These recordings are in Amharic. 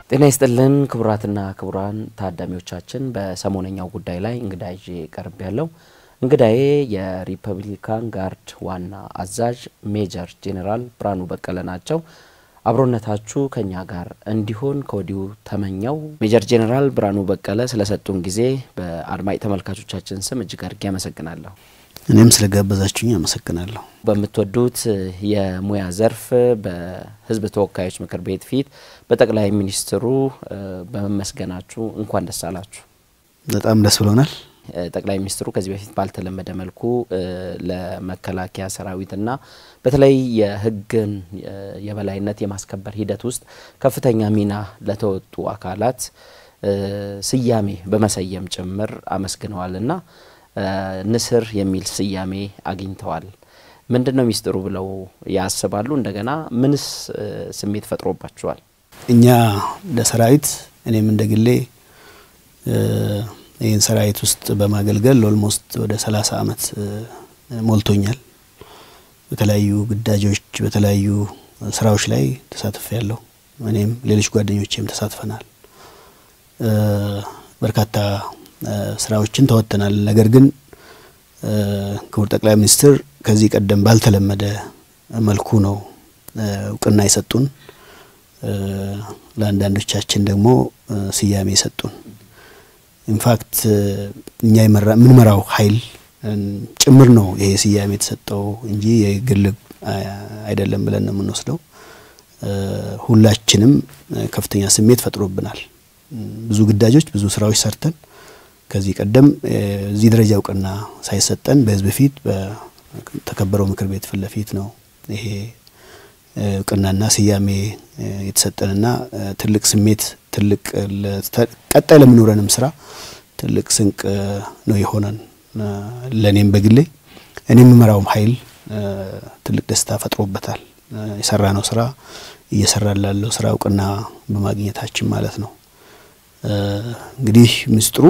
ጤና ይስጥልን ክቡራትና ክቡራን ታዳሚዎቻችን፣ በሰሞነኛው ጉዳይ ላይ እንግዳ ይዤ ቀርብ ያለው እንግዳዬ የሪፐብሊካን ጋርድ ዋና አዛዥ ሜጀር ጄኔራል ብርሃኑ በቀለ ናቸው። አብሮነታችሁ ከኛ ጋር እንዲሆን ከወዲሁ ተመኘው። ሜጀር ጄኔራል ብርሃኑ በቀለ ስለሰጡን ጊዜ በአድማጭ ተመልካቾቻችን ስም እጅግ አድርጌ አመሰግናለሁ። እኔም ስለጋበዛችሁኝ አመሰግናለሁ። በምትወዱት የሙያ ዘርፍ በሕዝብ ተወካዮች ምክር ቤት ፊት በጠቅላይ ሚኒስትሩ በመመስገናችሁ እንኳን ደስ አላችሁ። በጣም ደስ ብሎናል። ጠቅላይ ሚኒስትሩ ከዚህ በፊት ባልተለመደ መልኩ ለመከላከያ ሰራዊትና በተለይ የሕግን የበላይነት የማስከበር ሂደት ውስጥ ከፍተኛ ሚና ለተወጡ አካላት ስያሜ በመሰየም ጭምር አመስግነዋልና ንስር የሚል ስያሜ አግኝተዋል። ምንድን ነው ሚስጥሩ ብለው ያስባሉ? እንደገና ምንስ ስሜት ፈጥሮባቸዋል? እኛ እንደ ሰራዊት እኔም እንደ ግሌ ይህን ሰራዊት ውስጥ በማገልገል ኦልሞስት ወደ ሰላሳ አመት ሞልቶኛል። በተለያዩ ግዳጆች በተለያዩ ስራዎች ላይ ተሳትፍ ያለሁ እኔም ሌሎች ጓደኞቼም ተሳትፈናል። በርካታ ስራዎችን ተወጥተናል። ነገር ግን ክቡር ጠቅላይ ሚኒስትር ከዚህ ቀደም ባልተለመደ መልኩ ነው እውቅና የሰጡን። ለአንዳንዶቻችን ደግሞ ስያሜ የሰጡን። ኢንፋክት እኛ የምንመራው ኃይል ጭምር ነው ይሄ ስያሜ የተሰጠው እንጂ የግል አይደለም ብለን ነው የምንወስደው። ሁላችንም ከፍተኛ ስሜት ፈጥሮብናል። ብዙ ግዳጆች፣ ብዙ ስራዎች ሰርተን ከዚህ ቀደም እዚህ ደረጃ እውቅና ሳይሰጠን በህዝብ ፊት በተከበረው ምክር ቤት ፊት ለፊት ነው ይሄ እውቅናና ስያሜ የተሰጠንና ትልቅ ስሜት ትልቅ ቀጣይ ለምኖረንም ስራ ትልቅ ስንቅ ነው የሆነን። ለእኔም በግሌ እኔ የምመራውም ኃይል ትልቅ ደስታ ፈጥሮበታል። የሰራ ነው ስራ እየሰራ ላለው ስራ እውቅና በማግኘታችን ማለት ነው። እንግዲህ ምስጢሩ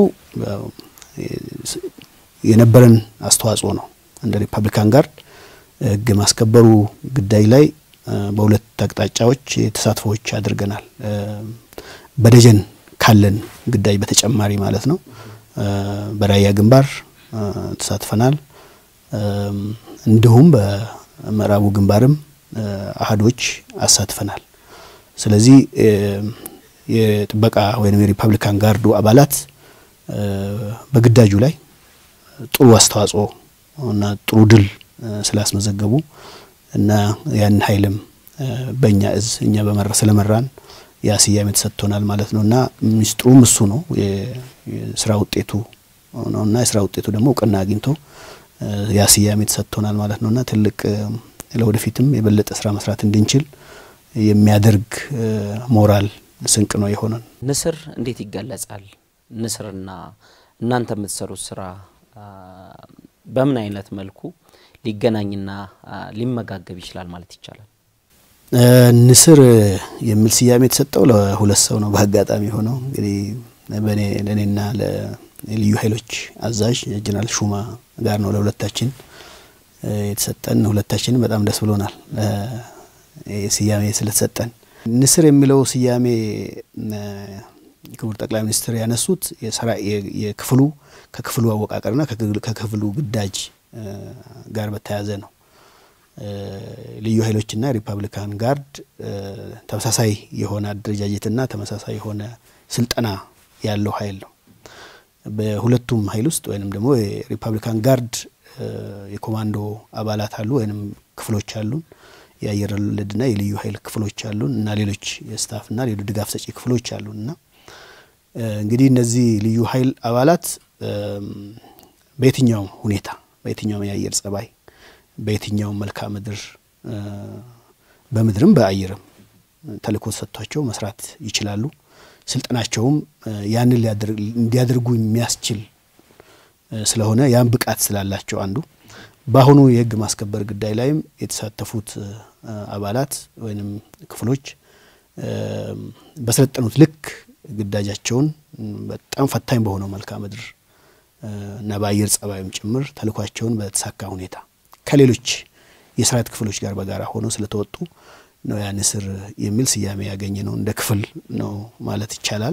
የነበረን አስተዋጽኦ ነው። እንደ ሪፐብሊካን ጋርድ ህግ ማስከበሩ ግዳጅ ላይ በሁለት አቅጣጫዎች ተሳትፎዎች አድርገናል። በደጀን ካለን ግዳጅ በተጨማሪ ማለት ነው። በራያ ግንባር ተሳትፈናል። እንዲሁም በምዕራቡ ግንባርም አህዶች አሳትፈናል። ስለዚህ የጥበቃ ወይም የሪፐብሊካን ጋርዱ አባላት በግዳጁ ላይ ጥሩ አስተዋጽኦ እና ጥሩ ድል ስላስመዘገቡ እና ያን ኃይልም በእኛ እዝ እኛ በመራ ስለመራን ያ ስያሜ ተሰጥቶናል ማለት ነው እና ሚስጥሩም እሱ ነው። የስራ ውጤቱ ነው እና የስራ ውጤቱ ደግሞ እውቅና አግኝቶ ያ ስያሜ ተሰጥቶናል ማለት ነው እና ትልቅ ለወደፊትም የበለጠ ስራ መስራት እንድንችል የሚያደርግ ሞራል ስንቅ ነው የሆነን። ንስር እንዴት ይገለጻል? ንስርና እናንተ የምትሰሩት ስራ በምን አይነት መልኩ ሊገናኝና ሊመጋገብ ይችላል ማለት ይቻላል? ንስር የሚል ስያሜ የተሰጠው ለሁለት ሰው ነው። በአጋጣሚ ሆነው እንግዲህ በእኔ ለእኔና ለልዩ ኃይሎች አዛዥ ጀነራል ሹማ ጋር ነው ለሁለታችን የተሰጠን። ሁለታችንም በጣም ደስ ብሎናል ስያሜ ስለተሰጠን። ንስር የሚለው ስያሜ ክቡር ጠቅላይ ሚኒስትር ያነሱት የክፍሉ ከክፍሉ አወቃቀርና ከክፍሉ ግዳጅ ጋር በተያያዘ ነው። ልዩ ኃይሎችና ሪፐብሊካን ጋርድ ተመሳሳይ የሆነ አደረጃጀትና ተመሳሳይ የሆነ ስልጠና ያለው ኃይል ነው። በሁለቱም ኃይል ውስጥ ወይንም ደግሞ የሪፐብሊካን ጋርድ የኮማንዶ አባላት አሉ ወይንም ክፍሎች አሉን። የአየር ወለድና የልዩ ኃይል ክፍሎች አሉን እና ሌሎች የስታፍና ሌሎች ድጋፍ ሰጪ ክፍሎች አሉን እና እንግዲህ እነዚህ ልዩ ኃይል አባላት በየትኛውም ሁኔታ በየትኛውም የአየር ጸባይ በየትኛውም መልክዓ ምድር በምድርም በአየርም ተልእኮ ተሰጥቷቸው መስራት ይችላሉ። ስልጠናቸውም ያንን እንዲያደርጉ የሚያስችል ስለሆነ ያን ብቃት ስላላቸው አንዱ በአሁኑ የህግ ማስከበር ጉዳይ ላይም የተሳተፉት አባላት ወይም ክፍሎች በሰለጠኑት ልክ ግዳጃቸውን በጣም ፈታኝ በሆነው መልክዓ ምድር እና በአየር ጸባይም ጭምር ተልኳቸውን በተሳካ ሁኔታ ከሌሎች የሰራዊት ክፍሎች ጋር በጋራ ሆነው ስለተወጡ ነው ያ ንስር የሚል ስያሜ ያገኘ ነው። እንደ ክፍል ነው ማለት ይቻላል።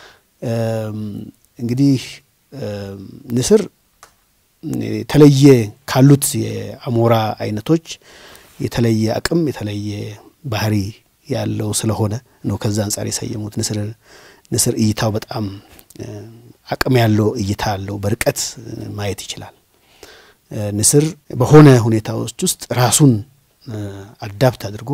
እንግዲህ ንስር የተለየ ካሉት የአሞራ አይነቶች የተለየ አቅም የተለየ ባህሪ ያለው ስለሆነ ነው ከዛ አንጻር የሰየሙት። ንስር ንስር እይታው በጣም አቅም ያለው እይታ አለው። በርቀት ማየት ይችላል። ንስር በሆነ ሁኔታዎች ውስጥ ራሱን አዳፕት አድርጎ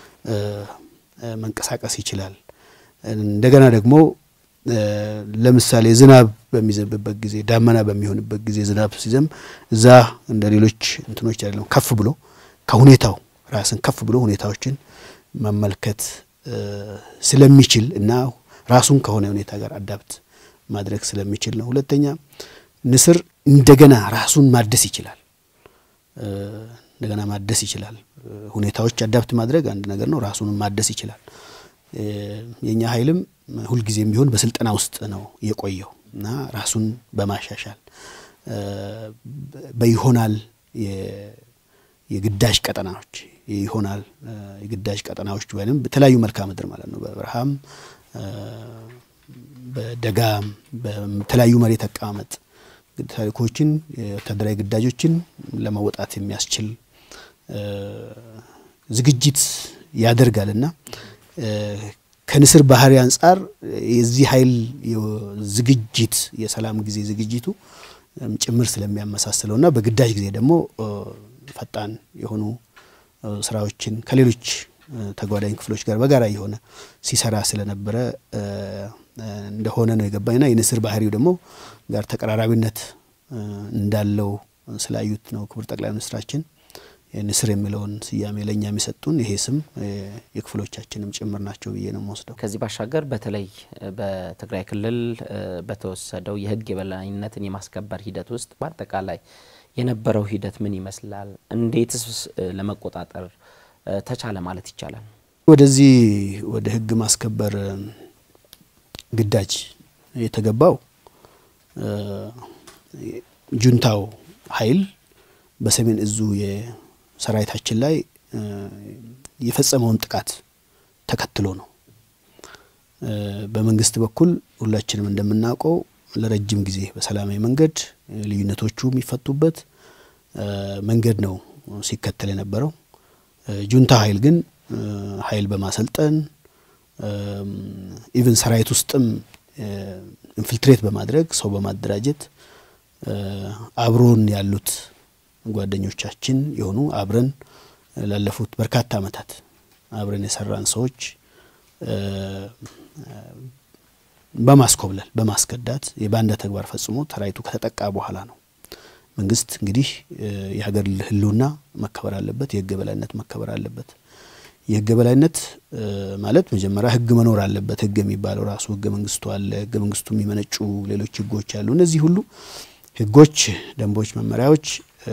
መንቀሳቀስ ይችላል። እንደገና ደግሞ ለምሳሌ ዝናብ በሚዘንብበት ጊዜ ዳመና በሚሆንበት ጊዜ ዝናብ ሲዘንብ እዛ እንደ ሌሎች እንትኖች አይደለም፣ ከፍ ብሎ ከሁኔታው ራስን ከፍ ብሎ ሁኔታዎችን መመልከት ስለሚችል እና ራሱን ከሆነ ሁኔታ ጋር አዳፕት ማድረግ ስለሚችል ነው። ሁለተኛ ንስር እንደገና ራሱን ማደስ ይችላል። እንደገና ማደስ ይችላል። ሁኔታዎች አዳፕት ማድረግ አንድ ነገር ነው። ራሱንም ማደስ ይችላል። የእኛ ኃይልም ሁልጊዜም ቢሆን በስልጠና ውስጥ ነው የቆየው እና ራሱን በማሻሻል በይሆናል የግዳጅ ቀጠናዎች ይሆናል የግዳጅ ቀጠናዎች ወይም በተለያዩ መልክዓ ምድር ማለት ነው በበረሃም በደጋም በተለያዩ መሬት አቀማመጥ ታሪኮችን የወታደራዊ ግዳጆችን ለመወጣት የሚያስችል ዝግጅት ያደርጋልና ከንስር ባህሪ አንጻር የዚህ ኃይል ዝግጅት የሰላም ጊዜ ዝግጅቱ ጭምር ስለሚያመሳስለውና በግዳጅ ጊዜ ደግሞ ፈጣን የሆኑ ስራዎችን ከሌሎች ተጓዳኝ ክፍሎች ጋር በጋራ የሆነ ሲሰራ ስለነበረ እንደሆነ ነው የገባኝና የንስር ባህሪው ደግሞ ጋር ተቀራራቢነት እንዳለው ስላዩት ነው ክቡር ጠቅላይ ሚኒስትራችን ንስር የሚለውን ስያሜ ለእኛ የሚሰጡን ይሄ ስም የክፍሎቻችንም ጭምር ናቸው ብዬ ነው የምወስደው። ከዚህ ባሻገር በተለይ በትግራይ ክልል በተወሰደው የሕግ የበላይነትን የማስከበር ሂደት ውስጥ በአጠቃላይ የነበረው ሂደት ምን ይመስላል? እንዴትስ ለመቆጣጠር ተቻለ ማለት ይቻላል? ወደዚህ ወደ ሕግ ማስከበር ግዳጅ የተገባው ጁንታው ኃይል በሰሜን እዙ የሰራዊታችን ላይ የፈጸመውን ጥቃት ተከትሎ ነው። በመንግስት በኩል ሁላችንም እንደምናውቀው ለረጅም ጊዜ በሰላማዊ መንገድ ልዩነቶቹ የሚፈቱበት መንገድ ነው ሲከተል የነበረው። ጁንታ ኃይል ግን ኃይል በማሰልጠን ኢቭን ሰራዊት ውስጥም ኢንፊልትሬት በማድረግ ሰው በማደራጀት አብሮን ያሉት ጓደኞቻችን የሆኑ አብረን ላለፉት በርካታ ዓመታት አብረን የሰራን ሰዎች በማስኮብለል በማስከዳት የባንዳ ተግባር ፈጽሞ ሰራዊቱ ከተጠቃ በኋላ ነው። መንግስት እንግዲህ የሀገር ሕልውና መከበር አለበት፣ የህግ የበላይነት መከበር አለበት። የህግ የበላይነት ማለት መጀመሪያ ህግ መኖር አለበት። ህግ የሚባለው ራሱ ህገ መንግስቱ አለ። ህገ መንግስቱ የሚመነጩ ሌሎች ህጎች አሉ። እነዚህ ሁሉ ህጎች፣ ደንቦች፣ መመሪያዎች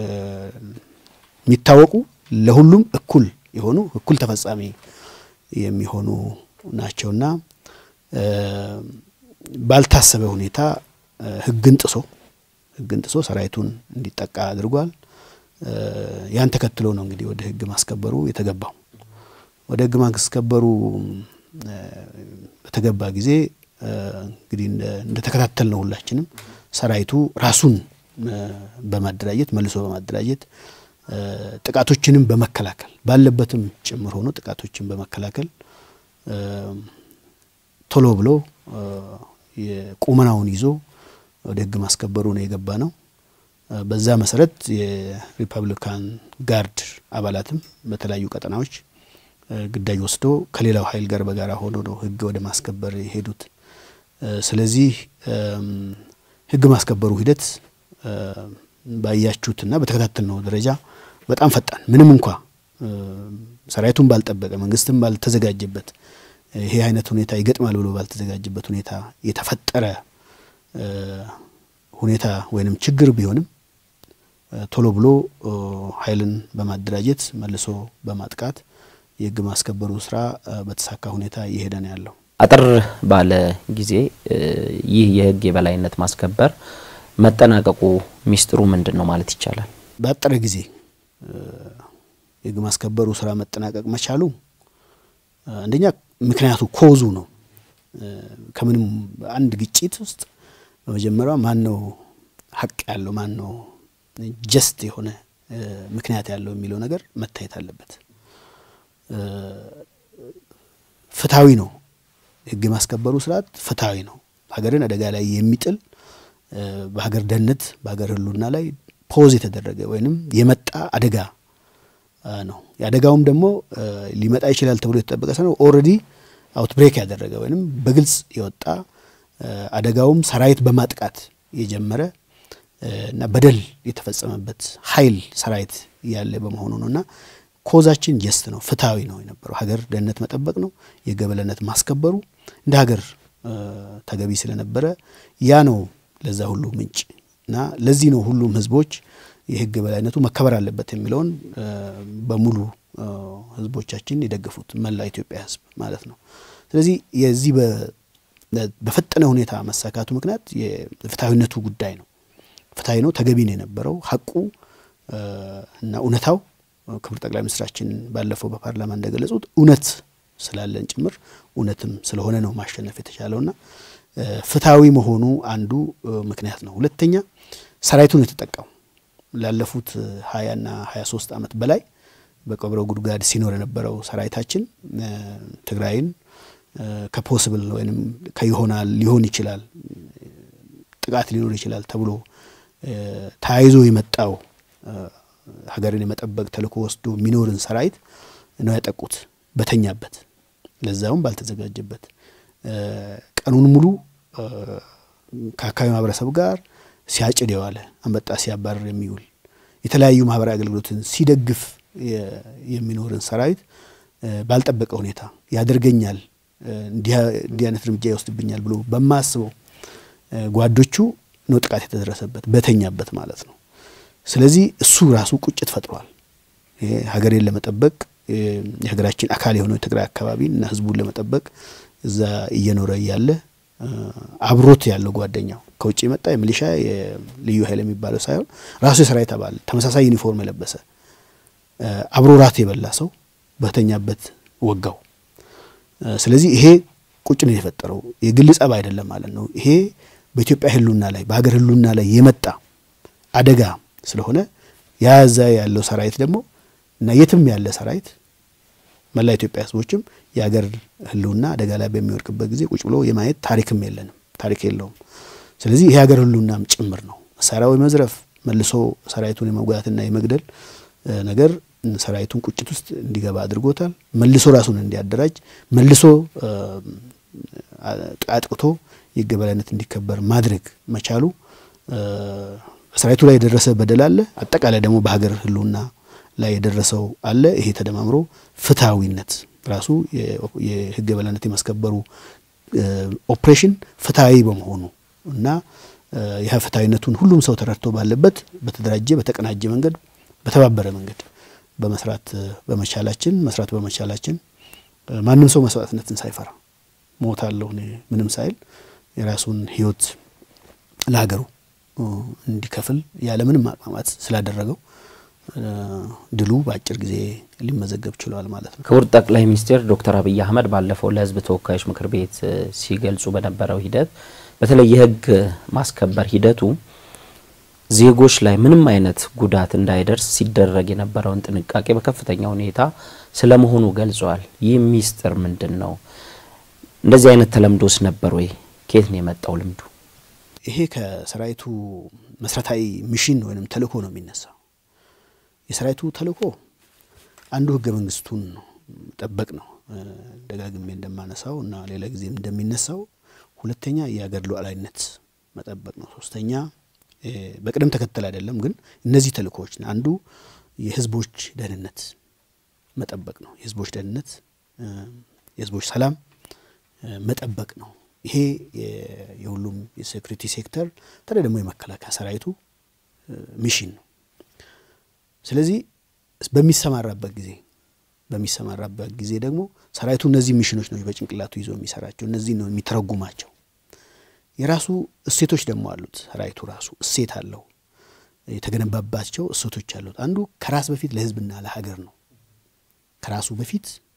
የሚታወቁ ለሁሉም እኩል የሆኑ እኩል ተፈጻሚ የሚሆኑ ናቸውና ባልታሰበ ሁኔታ ህግን ጥሶ ህግን ጥሶ ሰራዊቱን እንዲጠቃ አድርጓል። ያን ተከትሎ ነው እንግዲህ ወደ ህግ ማስከበሩ የተገባው። ወደ ህግ ማስከበሩ በተገባ ጊዜ እንግዲህ እንደተከታተል ነው ሁላችንም ሰራዊቱ ራሱን በማደራጀት መልሶ በማደራጀት ጥቃቶችንም በመከላከል ባለበትም ጭምር ሆኖ ጥቃቶችን በመከላከል ቶሎ ብሎ የቁመናውን ይዞ ወደ ህግ ማስከበሩ ነው የገባ ነው። በዛ መሰረት የሪፐብሊካን ጋርድ አባላትም በተለያዩ ቀጠናዎች ግዳጅ ወስዶ ከሌላው ኃይል ጋር በጋራ ሆኖ ነው ህግ ወደ ማስከበር የሄዱት። ስለዚህ ህግ ማስከበሩ ሂደት ባያችሁትና በተከታተልነው ደረጃ በጣም ፈጣን ምንም እንኳ ሰራዊቱን ባልጠበቀ መንግስትም ባልተዘጋጀበት ይሄ አይነት ሁኔታ ይገጥማል ብሎ ባልተዘጋጀበት ሁኔታ የተፈጠረ ሁኔታ ወይንም ችግር ቢሆንም ቶሎ ብሎ ኃይልን በማደራጀት መልሶ በማጥቃት የህግ ማስከበሩ ስራ በተሳካ ሁኔታ እየሄደ ነው ያለው። አጠር ባለ ጊዜ ይህ የህግ የበላይነት ማስከበር መጠናቀቁ ሚስጥሩ ምንድን ነው ማለት ይቻላል? በአጠረ ጊዜ የህግ ማስከበሩ ስራ መጠናቀቅ መቻሉ አንደኛ ምክንያቱ ኮዙ ነው። ከምንም አንድ ግጭት ውስጥ በመጀመሪያው ማን ነው ሀቅ ያለው ማን ነው ጀስት የሆነ ምክንያት ያለው የሚለው ነገር መታየት አለበት። ፍትሐዊ ነው። ህግ የማስከበሩ ስርዓት ፍትሐዊ ነው። ሀገርን አደጋ ላይ የሚጥል በሀገር ደህንነት በሀገር ህልውና ላይ ፖዝ የተደረገ ወይንም የመጣ አደጋ ነው። የአደጋውም ደግሞ ሊመጣ ይችላል ተብሎ የተጠበቀ ሳይሆን ኦልሬዲ አውትብሬክ ያደረገ ወይንም በግልጽ የወጣ አደጋውም ሰራዊት በማጥቃት የጀመረ እና በደል የተፈጸመበት ኃይል ሰራዊት ያለ በመሆኑ ነው እና ኮዛችን ጀስት ነው፣ ፍትሐዊ ነው የነበረው። ሀገር ደህንነት መጠበቅ ነው፣ የህግ የበላይነት ማስከበሩ እንደ ሀገር ተገቢ ስለነበረ ያ ነው ለዛ ሁሉ ምንጭ እና ለዚህ ነው ሁሉም ህዝቦች የህግ የበላይነቱ መከበር አለበት የሚለውን በሙሉ ህዝቦቻችን የደገፉት መላ ኢትዮጵያ ህዝብ ማለት ነው። ስለዚህ የዚህ በፈጠነ ሁኔታ መሳካቱ ምክንያት የፍትሐዊነቱ ጉዳይ ነው። ፍትሐዊ ነው፣ ተገቢ ነው የነበረው ሀቁ እና እውነታው ክቡር ጠቅላይ ሚኒስትራችን ባለፈው በፓርላማ እንደገለጹት እውነት ስላለን ጭምር እውነትም ስለሆነ ነው ማሸነፍ የተቻለውና ፍትሐዊ መሆኑ አንዱ ምክንያት ነው። ሁለተኛ ሰራዊቱን የተጠቃው ላለፉት ሀያና ሀያ ሶስት ዓመት በላይ በቀብረ ጉድጓድ ሲኖር የነበረው ሰራዊታችን ትግራይን ከፖስብል ወይም ከይሆናል ሊሆን ይችላል ጥቃት ሊኖር ይችላል ተብሎ ተያይዞ የመጣው ሀገርን የመጠበቅ ተልእኮ ወስዶ የሚኖርን ሰራዊት ነው ያጠቁት በተኛበት ለዛውም ባልተዘጋጀበት ቀኑን ሙሉ ከአካባቢ ማህበረሰብ ጋር ሲያጭድ የዋለ አንበጣ ሲያባርር የሚውል የተለያዩ ማህበራዊ አገልግሎትን ሲደግፍ የሚኖርን ሰራዊት ባልጠበቀ ሁኔታ ያደርገኛል፣ እንዲህ አይነት እርምጃ ይወስድብኛል ብሎ በማስበው ጓዶቹ ነው ጥቃት የተደረሰበት በተኛበት ማለት ነው። ስለዚህ እሱ ራሱ ቁጭት ፈጥሯል። ሀገሬን ለመጠበቅ የሀገራችን አካል የሆነው የትግራይ አካባቢን እና ህዝቡን ለመጠበቅ እዛ እየኖረ እያለ አብሮት ያለው ጓደኛው ከውጭ የመጣ የሚሊሻ የልዩ ኃይል የሚባለው ሳይሆን ራሱ የሰራዊት አባል ተመሳሳይ ዩኒፎርም የለበሰ አብሮ ራት የበላ ሰው በተኛበት ወጋው። ስለዚህ ይሄ ቁጭ ነው የፈጠረው። የግል ጸብ አይደለም ማለት ነው። ይሄ በኢትዮጵያ ህልውና ላይ በሀገር ህልውና ላይ የመጣ አደጋ ስለሆነ ያዛ ያለው ሰራዊት ደግሞ እና የትም ያለ ሰራዊት መላ ኢትዮጵያ ህዝቦችም የሀገር ህልውና አደጋ ላይ በሚወድቅበት ጊዜ ቁጭ ብሎ የማየት ታሪክም የለንም፣ ታሪክ የለውም። ስለዚህ ይሄ የሀገር ህልውናም ጭምር ነው። መሳሪያው የመዝረፍ መልሶ ሰራዊቱን የመጉዳትና የመግደል ነገር ሰራዊቱን ቁጭት ውስጥ እንዲገባ አድርጎታል። መልሶ ራሱን እንዲያደራጅ መልሶ አጥቅቶ የህግ የበላይነት እንዲከበር ማድረግ መቻሉ በሰራዊቱ ላይ የደረሰ በደል አለ። አጠቃላይ ደግሞ በሀገር ህልውና ላይ የደረሰው አለ። ይሄ ተደማምሮ ፍትሐዊነት ራሱ የህግ የበላይነት የማስከበሩ ኦፕሬሽን ፍትሐዊ በመሆኑ እና ይህ ፍትሐዊነቱን ሁሉም ሰው ተረድቶ ባለበት በተደራጀ በተቀናጀ መንገድ በተባበረ መንገድ በመስራት በመቻላችን መስራት በመቻላችን ማንም ሰው መስዋዕትነትን ሳይፈራ ሞታለሁ እኔ ምንም ሳይል የራሱን ህይወት ለሀገሩ እንዲከፍል ያለምንም ማቅማማት ስላደረገው ድሉ በአጭር ጊዜ ሊመዘገብ ችሏል ማለት ነው። ክቡር ጠቅላይ ሚኒስትር ዶክተር አብይ አህመድ ባለፈው ለህዝብ ተወካዮች ምክር ቤት ሲገልጹ በነበረው ሂደት በተለይ የህግ ማስከበር ሂደቱ ዜጎች ላይ ምንም አይነት ጉዳት እንዳይደርስ ሲደረግ የነበረውን ጥንቃቄ በከፍተኛ ሁኔታ ስለመሆኑ ገልጸዋል። ይህ ሚስጥር ምንድን ነው? እንደዚህ አይነት ተለምዶስ ነበር ወይ? ከየት ነው የመጣው ልምዱ? ይሄ ከሰራዊቱ መሰረታዊ ሚሽን ወይም ተልእኮ ነው የሚነሳው። የሰራዊቱ ተልእኮ አንዱ ህገ መንግስቱን መጠበቅ ነው፣ ደጋግሜ እንደማነሳው እና ሌላ ጊዜም እንደሚነሳው። ሁለተኛ የሀገር ሉዓላዊነት መጠበቅ ነው። ሶስተኛ በቅደም ተከተል አይደለም፣ ግን እነዚህ ተልእኮዎች አንዱ የህዝቦች ደህንነት መጠበቅ ነው። የህዝቦች ደህንነት፣ የህዝቦች ሰላም መጠበቅ ነው። ይሄ የሁሉም የሴኩሪቲ ሴክተር በተለይ ደግሞ የመከላከያ ሰራዊቱ ሚሽን ነው። ስለዚህ በሚሰማራበት ጊዜ በሚሰማራበት ጊዜ ደግሞ ሰራዊቱ እነዚህ ሚሽኖች ነው በጭንቅላቱ ይዞ የሚሰራቸው፣ እነዚህ ነው የሚተረጉማቸው። የራሱ እሴቶች ደግሞ አሉት። ሰራዊቱ ራሱ እሴት አለው፣ የተገነባባቸው እሴቶች አሉት። አንዱ ከራስ በፊት ለህዝብና ለሀገር ነው። ከራሱ በፊት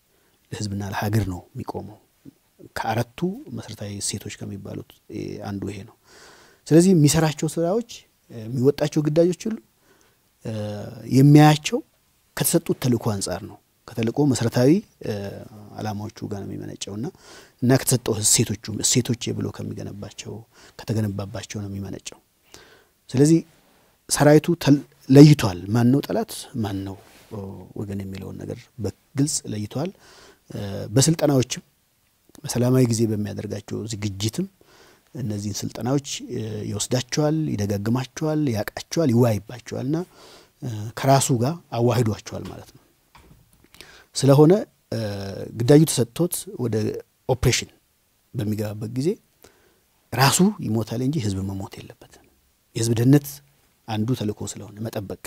ለህዝብና ለሀገር ነው የሚቆመው። ከአራቱ መሰረታዊ እሴቶች ከሚባሉት አንዱ ይሄ ነው። ስለዚህ የሚሰራቸው ስራዎች፣ የሚወጣቸው ግዳጆች ሁሉ የሚያያቸው ከተሰጡት ተልእኮ አንጻር ነው። ከተልእኮ መሰረታዊ አላማዎቹ ጋር ነው የሚመነጨውና እና ከተሰጠው እሴቶቹ እሴቶች ብሎ ከሚገነባቸው ከተገነባባቸው ነው የሚመነጨው። ስለዚህ ሰራዊቱ ለይቷል። ማን ነው ጠላት፣ ማን ነው ወገን የሚለውን ነገር በግልጽ ለይቷል። በስልጠናዎችም በሰላማዊ ጊዜ በሚያደርጋቸው ዝግጅትም እነዚህን ስልጠናዎች ይወስዳቸዋል፣ ይደጋግማቸዋል፣ ያውቃቸዋል፣ ይዋይባቸዋል እና ከራሱ ጋር አዋሂዷቸዋል ማለት ነው። ስለሆነ ግዳጁ ተሰጥቶት ወደ ኦፕሬሽን በሚገባበት ጊዜ ራሱ ይሞታል እንጂ ህዝብ መሞት የለበትም። የህዝብ ደህንነት አንዱ ተልእኮ ስለሆነ መጠበቅ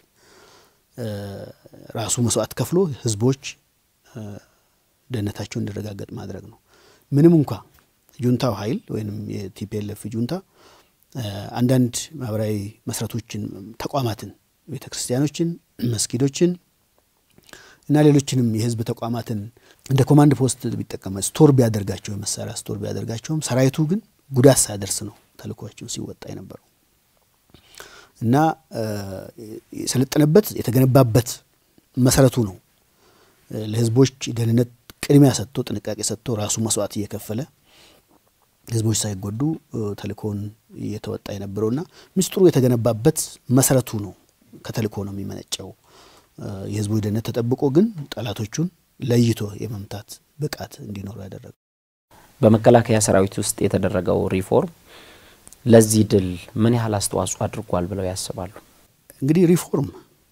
ራሱ መስዋዕት ከፍሎ ህዝቦች ደህንነታቸው እንዲረጋገጥ ማድረግ ነው። ምንም እንኳ ጁንታው ኃይል ወይም የቲፒኤልኤፍ ጁንታ አንዳንድ ማህበራዊ መሰረቶችን፣ ተቋማትን፣ ቤተ ክርስቲያኖችን፣ መስጊዶችን እና ሌሎችንም የህዝብ ተቋማትን እንደ ኮማንድ ፖስት ቢጠቀመ ስቶር ቢያደርጋቸው የመሳሪያ ስቶር ቢያደርጋቸውም ሰራዊቱ ግን ጉዳት ሳያደርስ ነው ተልእኮቸውን ሲወጣ የነበረው እና የሰለጠነበት የተገነባበት መሰረቱ ነው። ለህዝቦች ደህንነት ቅድሚያ ሰጥቶ ጥንቃቄ ሰጥቶ ራሱ መስዋዕት እየከፈለ ህዝቦች ሳይጎዱ ተልእኮውን እየተወጣ የነበረውና ምስጢሩ የተገነባበት መሰረቱ ነው። ከተልእኮ ነው የሚመነጨው። የህዝቦች ደህንነት ተጠብቆ ግን ጠላቶቹን ለይቶ የመምታት ብቃት እንዲኖሩ ያደረገው በመከላከያ ሰራዊት ውስጥ የተደረገው ሪፎርም ለዚህ ድል ምን ያህል አስተዋጽኦ አድርጓል ብለው ያስባሉ? እንግዲህ ሪፎርም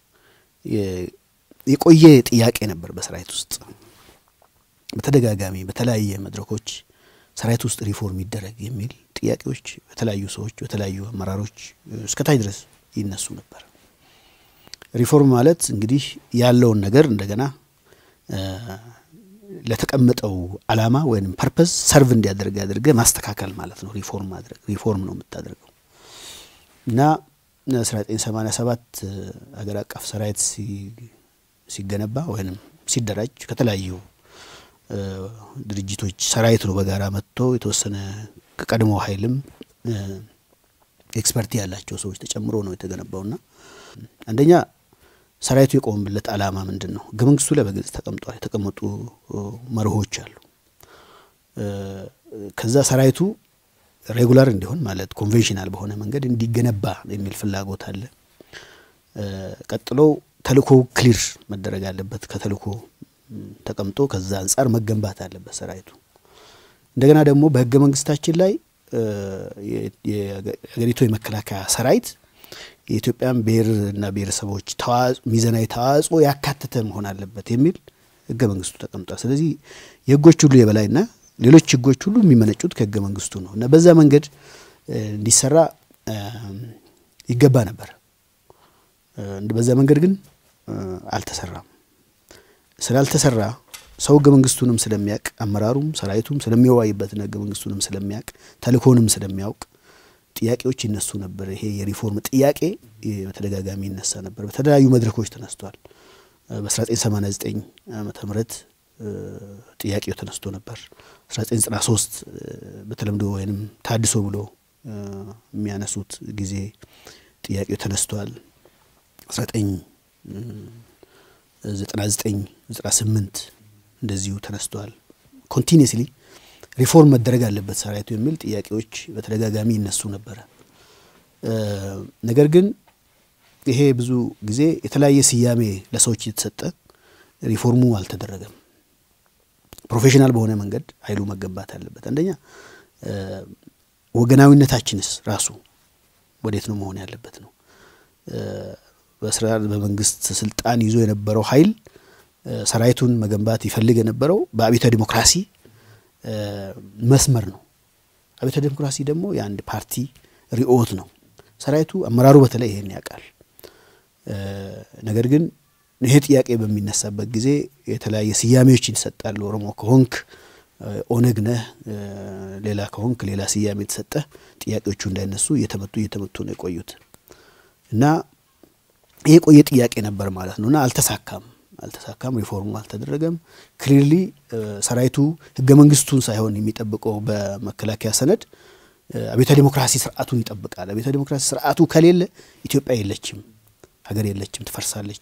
የቆየ ጥያቄ ነበር በሰራዊት ውስጥ በተደጋጋሚ በተለያየ መድረኮች ሰራዊት ውስጥ ሪፎርም ይደረግ የሚል ጥያቄዎች በተለያዩ ሰዎች በተለያዩ አመራሮች እስከታች ድረስ ይነሱ ነበር። ሪፎርም ማለት እንግዲህ ያለውን ነገር እንደገና ለተቀመጠው አላማ ወይም ፐርፐዝ ሰርቭ እንዲያደርግ ያደርገ ማስተካከል ማለት ነው። ሪፎርም ማድረግ ሪፎርም ነው የምታደርገው እና 1987 ሀገር አቀፍ ሰራዊት ሲገነባ ወይም ሲደራጅ ከተለያዩ ድርጅቶች ሰራዊት ነው በጋራ መጥቶ የተወሰነ ከቀድሞ ኃይልም ኤክስፐርቲ ያላቸው ሰዎች ተጨምሮ ነው የተገነባውና አንደኛ ሰራዊቱ የቆመበት ዓላማ ምንድን ነው? ህገ መንግስቱ ላይ በግልጽ ተቀምጧል። የተቀመጡ መርሆች አሉ። ከዛ ሰራዊቱ ሬጉላር እንዲሆን ማለት ኮንቬንሽናል በሆነ መንገድ እንዲገነባ የሚል ፍላጎት አለ። ቀጥሎ ተልእኮ ክሊር መደረግ አለበት። ከተልእኮ ተቀምጦ ከዛ አንጻር መገንባት አለበት ሰራዊቱ። እንደገና ደግሞ በህገ መንግስታችን ላይ የሀገሪቱ የመከላከያ ሰራዊት የኢትዮጵያን ብሔርና ብሔረሰቦች ሚዛናዊ ተዋጽኦ ያካተተ መሆን አለበት የሚል ህገ መንግስቱ ተቀምጧል። ስለዚህ የህጎች ሁሉ የበላይና ሌሎች ህጎች ሁሉ የሚመነጩት ከህገ መንግስቱ ነው እና በዛ መንገድ እንዲሰራ ይገባ ነበር። በዛ መንገድ ግን አልተሰራም። ስላልተሰራ ሰው ህገ መንግስቱንም ስለሚያውቅ አመራሩም ሰራዊቱም ስለሚወያይበትና ህገ መንግስቱንም ስለሚያውቅ ተልእኮንም ስለሚያውቅ ጥያቄዎች ይነሱ ነበር። ይሄ የሪፎርም ጥያቄ በተደጋጋሚ ይነሳ ነበር። በተለያዩ መድረኮች ተነስቷል። በ1989 ዓመተ ምህረት ጥያቄው ተነስቶ ነበር። 1993 በተለምዶ ወይንም ታድሶ ብሎ የሚያነሱት ጊዜ ጥያቄው ተነስቷል። 1999 98 እንደዚሁ ተነስቷል። ኮንቲኒስሊ ሪፎርም መደረግ አለበት ሰራዊቱ የሚል ጥያቄዎች በተደጋጋሚ ይነሱ ነበረ። ነገር ግን ይሄ ብዙ ጊዜ የተለያየ ስያሜ ለሰዎች የተሰጠ ሪፎርሙ አልተደረገም። ፕሮፌሽናል በሆነ መንገድ ኃይሉ መገንባት አለበት። አንደኛ ወገናዊነታችንስ ራሱ ወዴት ነው መሆን ያለበት ነው። በስራ በመንግስት ስልጣን ይዞ የነበረው ኃይል ሰራዊቱን መገንባት ይፈልግ የነበረው በአብዮታዊ ዲሞክራሲ መስመር ነው። አብዮታዊ ዲሞክራሲ ደግሞ የአንድ ፓርቲ ርዕዮት ነው። ሰራዊቱ አመራሩ በተለይ ይሄን ያውቃል። ነገር ግን ይሄ ጥያቄ በሚነሳበት ጊዜ የተለያየ ስያሜዎች ይሰጣሉ። ኦሮሞ ከሆንክ ኦነግ ነህ፣ ሌላ ከሆንክ ሌላ ስያሜ የተሰጠ ጥያቄዎቹ እንዳይነሱ እየተመቱ እየተመቱ ነው የቆዩት እና ይሄ የቆየ ጥያቄ ነበር ማለት ነው እና አልተሳካም። አልተሳካም፣ ሪፎርሙ አልተደረገም። ክሊርሊ ሰራዊቱ ህገ መንግስቱን ሳይሆን የሚጠብቀው በመከላከያ ሰነድ አብዮታዊ ዴሞክራሲ ስርዓቱን ይጠብቃል። አብዮታዊ ዴሞክራሲ ስርዓቱ ከሌለ ኢትዮጵያ የለችም፣ ሀገር የለችም፣ ትፈርሳለች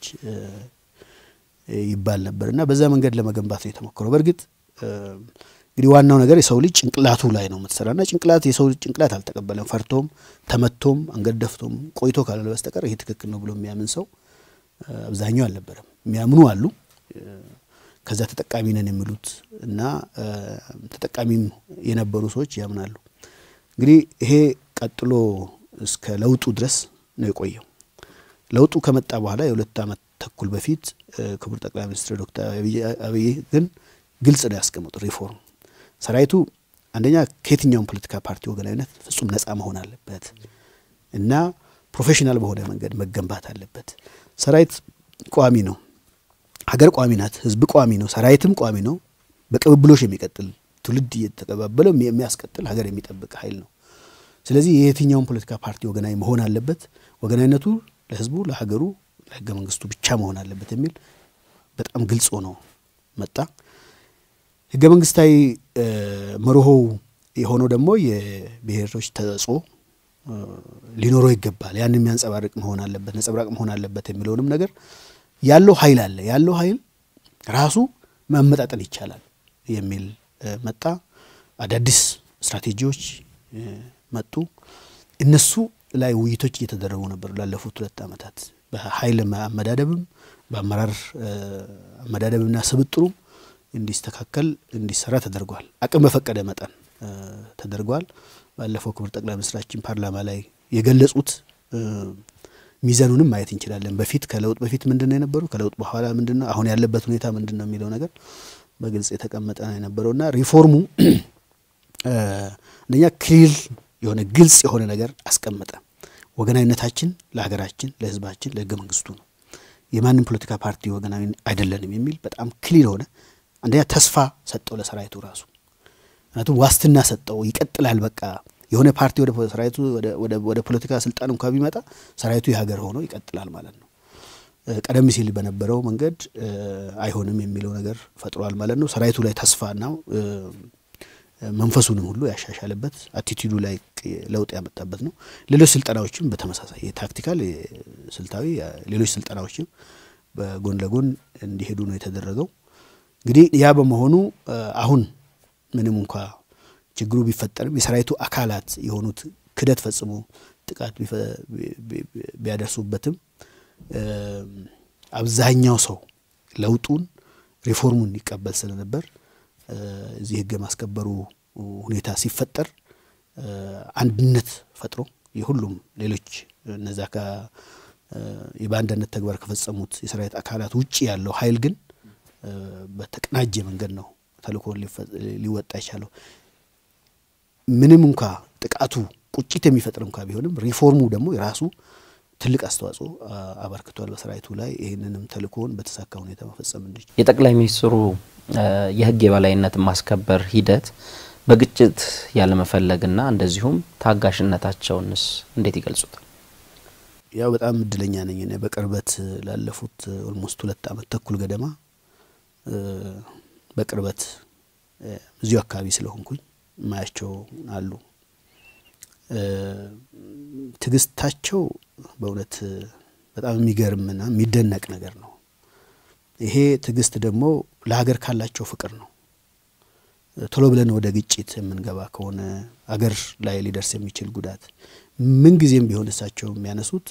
ይባል ነበር እና በዛ መንገድ ለመገንባት ነው የተሞከረው። በእርግጥ እንግዲህ ዋናው ነገር የሰው ልጅ ጭንቅላቱ ላይ ነው የምትሰራና ጭንቅላት የሰው ልጅ ጭንቅላት አልተቀበለም። ፈርቶም ተመቶም አንገት ደፍቶም ቆይቶ ካላለ በስተቀር ይሄ ትክክል ነው ብሎ የሚያምን ሰው አብዛኛው አልነበረም። የሚያምኑ አሉ፣ ከዛ ተጠቃሚ ነን የሚሉት እና ተጠቃሚም የነበሩ ሰዎች ያምናሉ። እንግዲህ ይሄ ቀጥሎ እስከ ለውጡ ድረስ ነው የቆየው። ለውጡ ከመጣ በኋላ የሁለት ዓመት ተኩል በፊት ክቡር ጠቅላይ ሚኒስትር ዶክተር አብይ ግን ግልጽ ነው ያስቀመጡት ሪፎርም ሰራዊቱ አንደኛ ከየትኛውም ፖለቲካ ፓርቲ ወገናዊነት ፍጹም ነፃ መሆን አለበት እና ፕሮፌሽናል በሆነ መንገድ መገንባት አለበት። ሰራዊት ቋሚ ነው፣ ሀገር ቋሚ ናት፣ ህዝብ ቋሚ ነው፣ ሰራዊትም ቋሚ ነው። በቅብብሎሽ የሚቀጥል ትውልድ እየተቀባበለው የሚያስቀጥል ሀገር የሚጠብቅ ኃይል ነው። ስለዚህ የየትኛውም ፖለቲካ ፓርቲ ወገናዊ መሆን አለበት። ወገናዊነቱ ለህዝቡ፣ ለሀገሩ፣ ለህገ መንግስቱ ብቻ መሆን አለበት የሚል በጣም ግልጽ ሆኖ መጣ። ህገ መንግስታዊ መርሆው የሆነው ደግሞ የብሔሮች ተጽዕኖ ሊኖረው ይገባል። ያን የሚያንጸባርቅ መሆን አለበት፣ ነጸብራቅ መሆን አለበት የሚለውንም ነገር ያለው ኃይል አለ ያለው ኃይል ራሱ ማመጣጠን ይቻላል የሚል መጣ። አዳዲስ ስትራቴጂዎች መጡ። እነሱ ላይ ውይይቶች እየተደረጉ ነበር ላለፉት ሁለት ዓመታት በኃይል አመዳደብም በአመራር አመዳደብና ስብጥሩም እንዲስተካከል እንዲሰራ ተደርጓል። አቅም በፈቀደ መጠን ተደርጓል። ባለፈው ክቡር ጠቅላይ ሚኒስትራችን ፓርላማ ላይ የገለጹት ሚዛኑንም ማየት እንችላለን። በፊት ከለውጥ በፊት ምንድን ነው የነበሩ ከለውጥ በኋላ ምንድን ነው አሁን ያለበት ሁኔታ ምንድን ነው የሚለው ነገር በግልጽ የተቀመጠ ነው የነበረውና ሪፎርሙ አንደኛ ክሊር የሆነ ግልጽ የሆነ ነገር አስቀመጠ። ወገናዊነታችን ለሀገራችን፣ ለሕዝባችን፣ ለሕገ መንግስቱ ነው። የማንም ፖለቲካ ፓርቲ ወገናዊ አይደለንም የሚል በጣም ክሊር ሆነ። አንደኛ ተስፋ ሰጠው ለሰራዊቱ ራሱ ምክንያቱም ዋስትና ሰጠው። ይቀጥላል በቃ የሆነ ፓርቲ ወደ ሰራዊቱ ወደ ፖለቲካ ስልጣን እንኳ ቢመጣ ሰራዊቱ የሀገር ሆኖ ይቀጥላል ማለት ነው። ቀደም ሲል በነበረው መንገድ አይሆንም የሚለው ነገር ፈጥሯል ማለት ነው። ሰራዊቱ ላይ ተስፋና መንፈሱንም ሁሉ ያሻሻለበት አቲቲዩዱ ላይ ለውጥ ያመጣበት ነው። ሌሎች ስልጠናዎችም በተመሳሳይ የታክቲካል ስልታዊ ሌሎች ስልጠናዎችም በጎን ለጎን እንዲሄዱ ነው የተደረገው። እንግዲህ ያ በመሆኑ አሁን ምንም እንኳ ችግሩ ቢፈጠርም የሰራዊቱ አካላት የሆኑት ክደት ፈጽሞ ጥቃት ቢያደርሱበትም አብዛኛው ሰው ለውጡን ሪፎርሙን ይቀበል ስለነበር እዚህ ሕግ የማስከበሩ ሁኔታ ሲፈጠር አንድነት ፈጥሮ የሁሉም ሌሎች እነዛ የባንዳነት ተግባር ከፈጸሙት የሰራዊት አካላት ውጭ ያለው ኃይል ግን በተቀናጀ መንገድ ነው ተልእኮን ሊወጣ የቻለው። ምንም እንኳ ጥቃቱ ቁጭት የሚፈጥር እንኳ ቢሆንም ሪፎርሙ ደግሞ የራሱ ትልቅ አስተዋጽኦ አበርክቷል በሰራዊቱ ላይ። ይህንንም ተልእኮውን በተሳካ ሁኔታ መፈጸም እንዲችል የጠቅላይ ሚኒስትሩ የህግ የበላይነት ማስከበር ሂደት በግጭት ያለመፈለግና እንደዚሁም ታጋሽነታቸውንስ እንዴት ይገልጹታል? ያው በጣም እድለኛ ነኝ እኔ በቅርበት ላለፉት ኦልሞስት ሁለት ዓመት ተኩል ገደማ በቅርበት እዚሁ አካባቢ ስለሆንኩኝ ማያቸው አሉ። ትዕግስታቸው በእውነት በጣም የሚገርምና የሚደነቅ ነገር ነው። ይሄ ትዕግስት ደግሞ ለሀገር ካላቸው ፍቅር ነው። ቶሎ ብለን ወደ ግጭት የምንገባ ከሆነ አገር ላይ ሊደርስ የሚችል ጉዳት ምን ጊዜም ቢሆን እሳቸው የሚያነሱት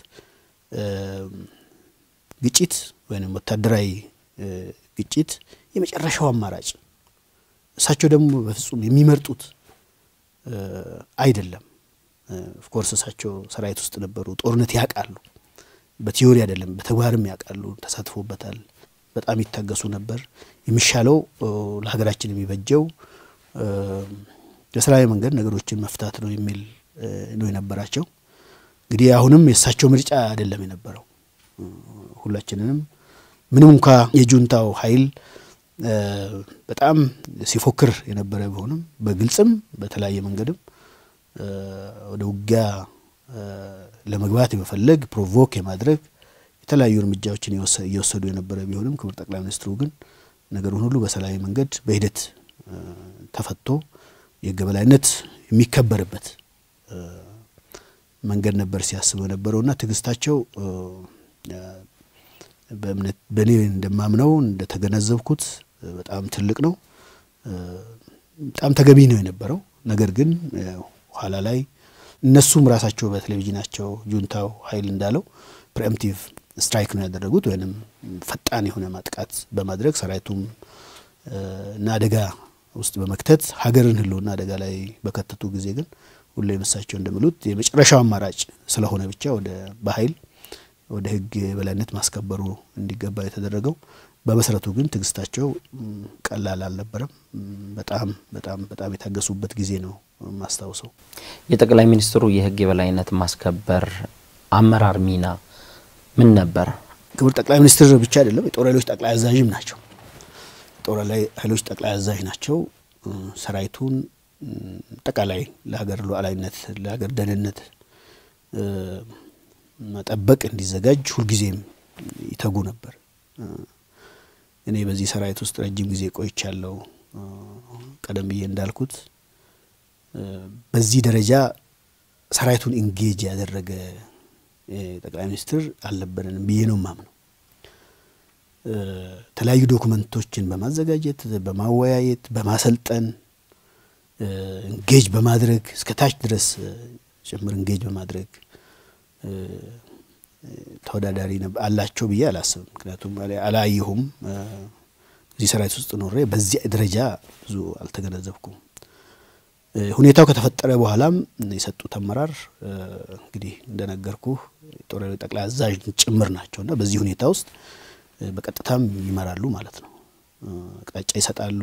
ግጭት ወይም ወታደራዊ ግጭት የመጨረሻው አማራጭ እሳቸው ደግሞ በፍጹም የሚመርጡት አይደለም። ኦፍኮርስ እሳቸው ሰራዊት ውስጥ ነበሩ፣ ጦርነት ያውቃሉ። በቲዮሪ አይደለም በተግባርም ያውቃሉ፣ ተሳትፎበታል። በጣም ይታገሱ ነበር። የሚሻለው ለሀገራችን የሚበጀው በሰላማዊ መንገድ ነገሮችን መፍታት ነው የሚል ነው የነበራቸው። እንግዲህ አሁንም የእሳቸው ምርጫ አይደለም የነበረው። ሁላችንንም ምንም እንኳ የጁንታው ኃይል በጣም ሲፎክር የነበረ ቢሆንም በግልጽም በተለያየ መንገድም ወደ ውጊያ ለመግባት የመፈለግ ፕሮቮክ የማድረግ የተለያዩ እርምጃዎችን እየወሰዱ የነበረ ቢሆንም ክቡር ጠቅላይ ሚኒስትሩ ግን ነገሩን ሁሉ በሰላማዊ መንገድ በሂደት ተፈቶ የሕግ የበላይነት የሚከበርበት መንገድ ነበር ሲያስቡ የነበረውና ትዕግስታቸው በእምነት በእኔ እንደማምነው እንደተገነዘብኩት በጣም ትልቅ ነው። በጣም ተገቢ ነው የነበረው። ነገር ግን ኋላ ላይ እነሱም ራሳቸው በቴሌቪዥናቸው ጁንታው ኃይል እንዳለው ፕሪኤምፕቲቭ ስትራይክ ነው ያደረጉት ወይም ፈጣን የሆነ ማጥቃት በማድረግ ሰራዊቱም እና አደጋ ውስጥ በመክተት ሀገርን ህልውና አደጋ ላይ በከተቱ ጊዜ ግን ሁሌ እሳቸው እንደሚሉት የመጨረሻው አማራጭ ስለሆነ ብቻ ወደ በኃይል ወደ ህግ የበላይነት ማስከበሩ እንዲገባ የተደረገው። በመሰረቱ ግን ትዕግስታቸው ቀላል አልነበረም። በጣም በጣም በጣም የታገሱበት ጊዜ ነው የማስታውሰው። የጠቅላይ ሚኒስትሩ የህግ የበላይነት ማስከበር አመራር ሚና ምን ነበር? ክቡር ጠቅላይ ሚኒስትር ብቻ አይደለም፣ የጦር ኃይሎች ጠቅላይ አዛዥም ናቸው። የጦር ኃይሎች ጠቅላይ አዛዥ ናቸው። ሰራዊቱን አጠቃላይ ለሀገር ሉዓላዊነት፣ ለሀገር ደህንነት መጠበቅ እንዲዘጋጅ ሁልጊዜም ይተጉ ነበር። እኔ በዚህ ሰራዊት ውስጥ ረጅም ጊዜ ቆይቻለሁ። ቀደም ብዬ እንዳልኩት በዚህ ደረጃ ሰራዊቱን ኢንጌጅ ያደረገ ጠቅላይ ሚኒስትር አልነበረንም ብዬ ነው ማምነው። የተለያዩ ዶኩመንቶችን በማዘጋጀት በማወያየት፣ በማሰልጠን ኢንጌጅ በማድረግ እስከ ታች ድረስ ጭምር ኢንጌጅ በማድረግ ተወዳዳሪ አላቸው ብዬ አላስብም። ምክንያቱም አላየሁም። እዚህ ሰራዊት ውስጥ ኖሬ በዚህ ደረጃ ብዙ አልተገነዘብኩም። ሁኔታው ከተፈጠረ በኋላም የሰጡት አመራር እንግዲህ እንደነገርኩ ጦር ኃይሎች ጠቅላይ አዛዥ ጭምር ናቸው እና በዚህ ሁኔታ ውስጥ በቀጥታም ይመራሉ ማለት ነው። አቅጣጫ ይሰጣሉ።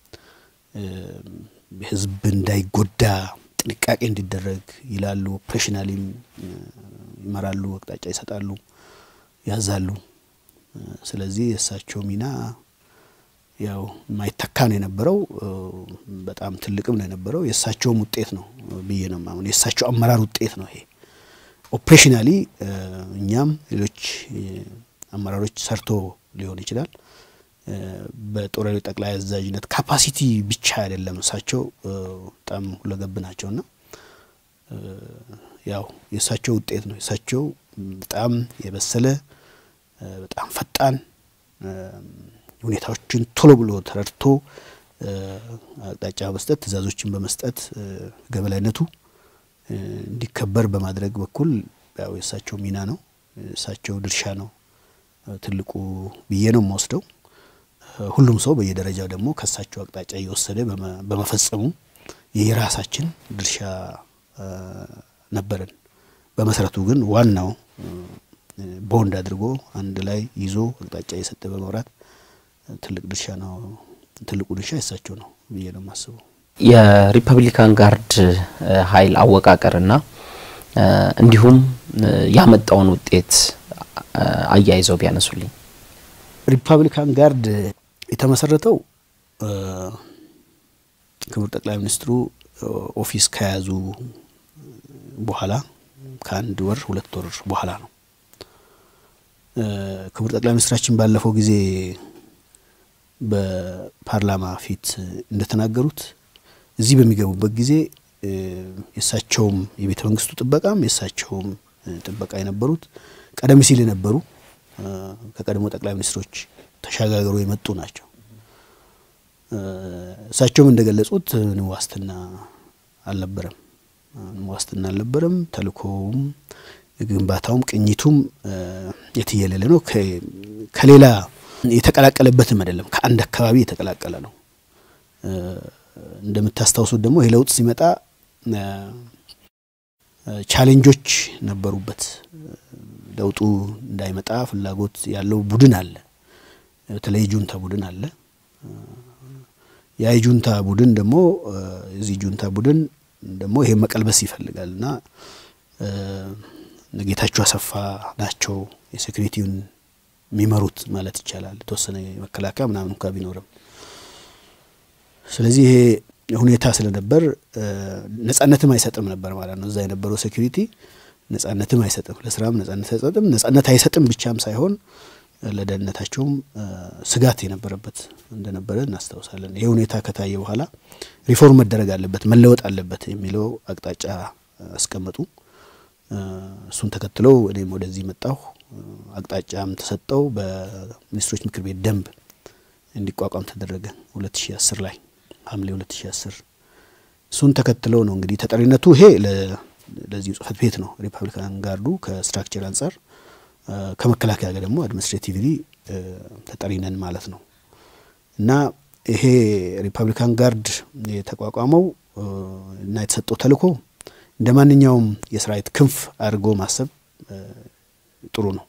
ህዝብ እንዳይጎዳ ጥንቃቄ እንዲደረግ ይላሉ። ኦፕሬሽናሊም ይመራሉ፣ አቅጣጫ ይሰጣሉ፣ ያዛሉ። ስለዚህ የእሳቸው ሚና ያው የማይተካ ነው የነበረው። በጣም ትልቅም ነው የነበረው። የእሳቸውም ውጤት ነው ብዬ ነው የማምነው። የእሳቸው አመራር ውጤት ነው ይሄ። ኦፕሬሽናሊ እኛም ሌሎች አመራሮች ሰርቶ ሊሆን ይችላል። በጦር ኃይሎች ጠቅላይ አዛዥነት ካፓሲቲ ብቻ አይደለም። እሳቸው በጣም ሁለገብ ናቸውና ያው የእሳቸው ውጤት ነው። የእሳቸው በጣም የበሰለ በጣም ፈጣን ሁኔታዎችን ቶሎ ብሎ ተረድቶ አቅጣጫ በመስጠት ትዕዛዞችን በመስጠት ሕግ የበላይነቱ እንዲከበር በማድረግ በኩል ያው የእሳቸው ሚና ነው፣ የእሳቸው ድርሻ ነው ትልቁ ብዬ ነው የምወስደው። ሁሉም ሰው በየደረጃው ደግሞ ከእሳቸው አቅጣጫ እየወሰደ በመፈጸሙ የራሳችን ድርሻ ነበረን። በመሰረቱ ግን ዋናው ቦንድ አድርጎ አንድ ላይ ይዞ አቅጣጫ እየሰጠ በመብራት ትልቅ ድርሻ ነው። ትልቁ ድርሻ የእሳቸው ነው ብዬ ነው የማስበው። የሪፐብሊካን ጋርድ ኃይል አወቃቀርና እንዲሁም ያመጣውን ውጤት አያይዘው ቢያነሱልኝ። ሪፐብሊካን ጋርድ የተመሰረተው ክቡር ጠቅላይ ሚኒስትሩ ኦፊስ ከያዙ በኋላ ከአንድ ወር ሁለት ወር በኋላ ነው። ክቡር ጠቅላይ ሚኒስትራችን ባለፈው ጊዜ በፓርላማ ፊት እንደተናገሩት እዚህ በሚገቡበት ጊዜ የእሳቸውም የቤተ መንግስቱ ጥበቃም የእሳቸውም ጥበቃ የነበሩት ቀደም ሲል የነበሩ ከቀድሞ ጠቅላይ ሚኒስትሮች ተሸጋግረው የመጡ ናቸው። እሳቸውም እንደገለጹት ምንም ዋስትና አልነበረም፣ ምንም ዋስትና አልነበረም። ተልእኮውም ግንባታውም ቅኝቱም የትየለለ ነው። ከሌላ የተቀላቀለበትም አይደለም፣ ከአንድ አካባቢ የተቀላቀለ ነው። እንደምታስታውሱት ደግሞ ይህ ለውጥ ሲመጣ ቻሌንጆች ነበሩበት። ለውጡ እንዳይመጣ ፍላጎት ያለው ቡድን አለ፣ በተለይ ጁንታ ቡድን አለ። ያ የጁንታ ቡድን ደግሞ የዚህ ጁንታ ቡድን ደግሞ ይሄ መቀልበስ ይፈልጋል እና ጌታቸው አሰፋ ናቸው የሴኩሪቲውን የሚመሩት ማለት ይቻላል። የተወሰነ መከላከያ ምናምን እንኳ ቢኖርም ስለዚህ ይሄ ሁኔታ ስለነበር ነጻነትም አይሰጥም ነበር ማለት ነው። እዛ የነበረው ሴኩሪቲ ነጻነትም አይሰጥም፣ ለስራም ነጻነት አይሰጥም። ነጻነት አይሰጥም ብቻም ሳይሆን ለደህንነታቸውም ስጋት የነበረበት እንደነበረ እናስታውሳለን። ይህ ሁኔታ ከታየ በኋላ ሪፎርም መደረግ አለበት፣ መለወጥ አለበት የሚለው አቅጣጫ አስቀመጡ። እሱን ተከትለው እኔም ወደዚህ መጣሁ። አቅጣጫም ተሰጠው። በሚኒስትሮች ምክር ቤት ደንብ እንዲቋቋም ተደረገ 2010 ላይ ሐምሌ 2010 እሱን ተከትለው ነው እንግዲህ ተጠሪነቱ ይሄ ለዚሁ ጽህፈት ቤት ነው። ሪፐብሊካን ጋርዱ ከስትራክቸር አንጻር ከመከላከያ ጋር ደግሞ አድሚኒስትሬቲቭሊ ተጠሪነን ማለት ነው እና ይሄ ሪፐብሊካን ጋርድ የተቋቋመው እና የተሰጠው ተልእኮ እንደ ማንኛውም የሰራዊት ክንፍ አድርጎ ማሰብ ጥሩ ነው።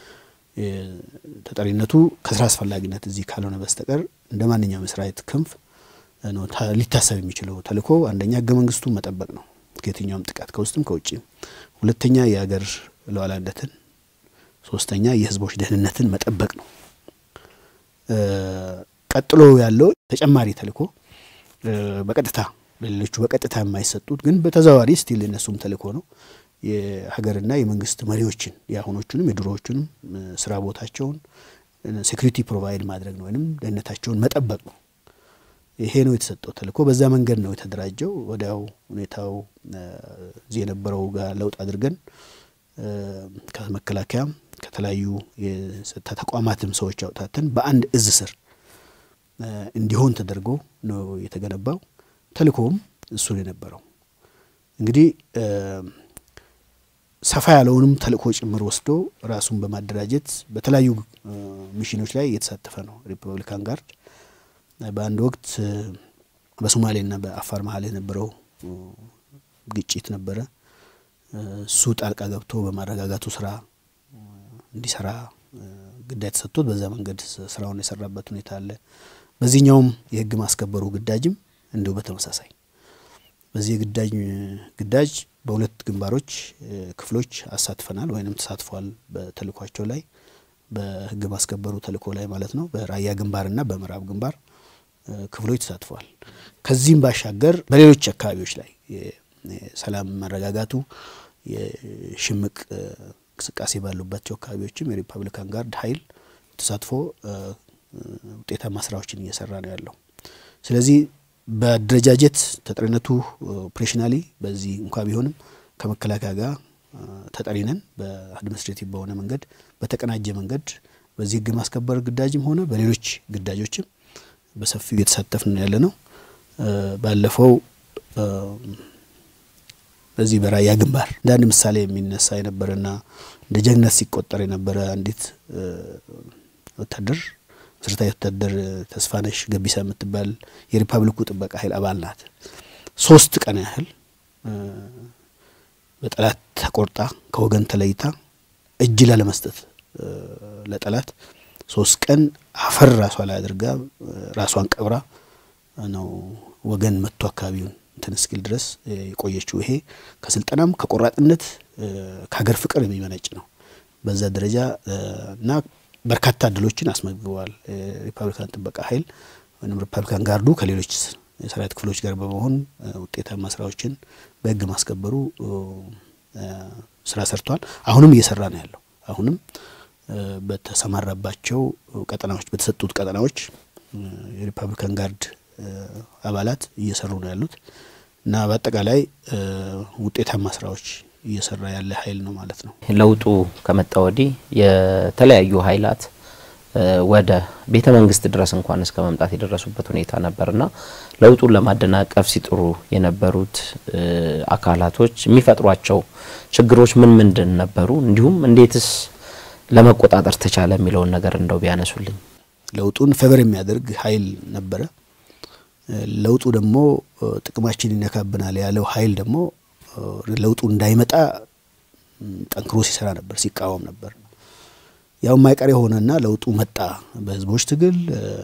ተጠሪነቱ ከስራ አስፈላጊነት እዚህ ካልሆነ በስተቀር እንደ ማንኛውም የሰራዊት ክንፍ ነው ሊታሰብ የሚችለው ተልእኮ አንደኛ ህገ መንግስቱን መጠበቅ ነው ከየትኛውም ጥቃት ከውስጥም ከውጭም፣ ሁለተኛ የሀገር ሉዓላዊነትን፣ ሶስተኛ የህዝቦች ደህንነትን መጠበቅ ነው። ቀጥሎ ያለው ተጨማሪ ተልእኮ በቀጥታ ለሌሎቹ በቀጥታ የማይሰጡት ግን በተዘዋዋሪ ስቲል እነሱም ተልእኮ ነው የሀገርና የመንግስት መሪዎችን የአሁኖቹንም የድሮዎቹንም ስራ ቦታቸውን ሴኩሪቲ ፕሮቫይድ ማድረግ ነው ወይም ደህንነታቸውን መጠበቅ ነው። ይሄ ነው የተሰጠው ተልእኮ። በዛ መንገድ ነው የተደራጀው። ወዲያው ሁኔታው እዚህ የነበረው ጋር ለውጥ አድርገን ከመከላከያም ከተለያዩ የጸጥታ ተቋማትም ሰዎች አውጣተን በአንድ እዝ ስር እንዲሆን ተደርጎ ነው የተገነባው። ተልእኮውም እሱ ነው የነበረው። እንግዲህ ሰፋ ያለውንም ተልእኮ ጭምር ወስዶ ራሱን በማደራጀት በተለያዩ ሚሽኖች ላይ እየተሳተፈ ነው ሪፐብሊካን ጋርድ። በአንድ ወቅት በሶማሌና በአፋር መሀል የነበረው ግጭት ነበረ። እሱ ጣልቃ ገብቶ በማረጋጋቱ ስራ እንዲሰራ ግዳጅ ተሰጥቶት በዛ መንገድ ስራውን የሰራበት ሁኔታ አለ። በዚህኛውም የህግ ማስከበሩ ግዳጅም እንዲሁ በተመሳሳይ በዚህ የግዳጅ ግዳጅ በሁለት ግንባሮች ክፍሎች አሳትፈናል ወይንም ተሳትፏል። በተልእኳቸው ላይ በህግ ማስከበሩ ተልእኮ ላይ ማለት ነው። በራያ ግንባርና በምዕራብ ግንባር ክፍሎች ተሳትፈዋል። ከዚህም ባሻገር በሌሎች አካባቢዎች ላይ የሰላም መረጋጋቱ የሽምቅ እንቅስቃሴ ባሉባቸው አካባቢዎችም የሪፐብሊካን ጋርድ ኃይል ተሳትፎ ውጤታማ ስራዎችን እየሰራ ነው ያለው። ስለዚህ በአደረጃጀት ተጠሪነቱ ኦፕሬሽናሊ በዚህ እንኳ ቢሆንም ከመከላከያ ጋር ተጠሪነን በአድሚኒስትሬቲቭ በሆነ መንገድ በተቀናጀ መንገድ በዚህ ህግ ማስከበር ግዳጅም ሆነ በሌሎች ግዳጆችም በሰፊው እየተሳተፍን ያለ ነው። ባለፈው በዚህ በራያ ግንባር እንደ አንድ ምሳሌ የሚነሳ የነበረና እንደ ጀግነት ሲቆጠር የነበረ አንዲት ወታደር መሰረታዊ ወታደር ተስፋነሽ ገቢሳ የምትባል የሪፐብሊኩ ጥበቃ ኃይል አባል ናት። ሶስት ቀን ያህል በጠላት ተቆርጣ ከወገን ተለይታ እጅ ላለመስጠት ለጠላት ሶስት ቀን አፈር ራሷ ላይ አድርጋ ራሷን ቀብራ ነው ወገን መጥቶ አካባቢውን እንትን እስኪል ድረስ የቆየችው። ይሄ ከስልጠናም ከቆራጥነት ከሀገር ፍቅር የሚመነጭ ነው። በዛ ደረጃ እና በርካታ ድሎችን አስመዝግበዋል። ሪፐብሊካን ጥበቃ ኃይል ወይም ሪፐብሊካን ጋርዱ ከሌሎች የሰራዊት ክፍሎች ጋር በመሆን ውጤታማ ስራዎችን በህግ ማስከበሩ ስራ ሰርቷል። አሁንም እየሰራ ነው ያለው። አሁንም በተሰማራባቸው ቀጠናዎች በተሰጡት ቀጠናዎች የሪፐብሊካን ጋርድ አባላት እየሰሩ ነው ያሉት እና በአጠቃላይ ውጤታማ ስራዎች እየሰራ ያለ ኃይል ነው ማለት ነው። ለውጡ ከመጣ ወዲህ የተለያዩ ኃይላት ወደ ቤተ መንግስት ድረስ እንኳን እስከ መምጣት የደረሱበት ሁኔታ ነበርና ለውጡን ለማደናቀፍ ሲጥሩ የነበሩት አካላቶች የሚፈጥሯቸው ችግሮች ምን ምንድን ነበሩ? እንዲሁም እንዴትስ ለመቆጣጠር ተቻለ የሚለውን ነገር እንደው ቢያነሱልኝ። ለውጡን ፌቨር የሚያደርግ ኃይል ነበረ። ለውጡ ደግሞ ጥቅማችን ይነካብናል ያለው ኃይል ደግሞ ለውጡ እንዳይመጣ ጠንክሮ ሲሰራ ነበር፣ ሲቃወም ነበር። ያው የማይቀር የሆነና ለውጡ መጣ። በህዝቦች ትግል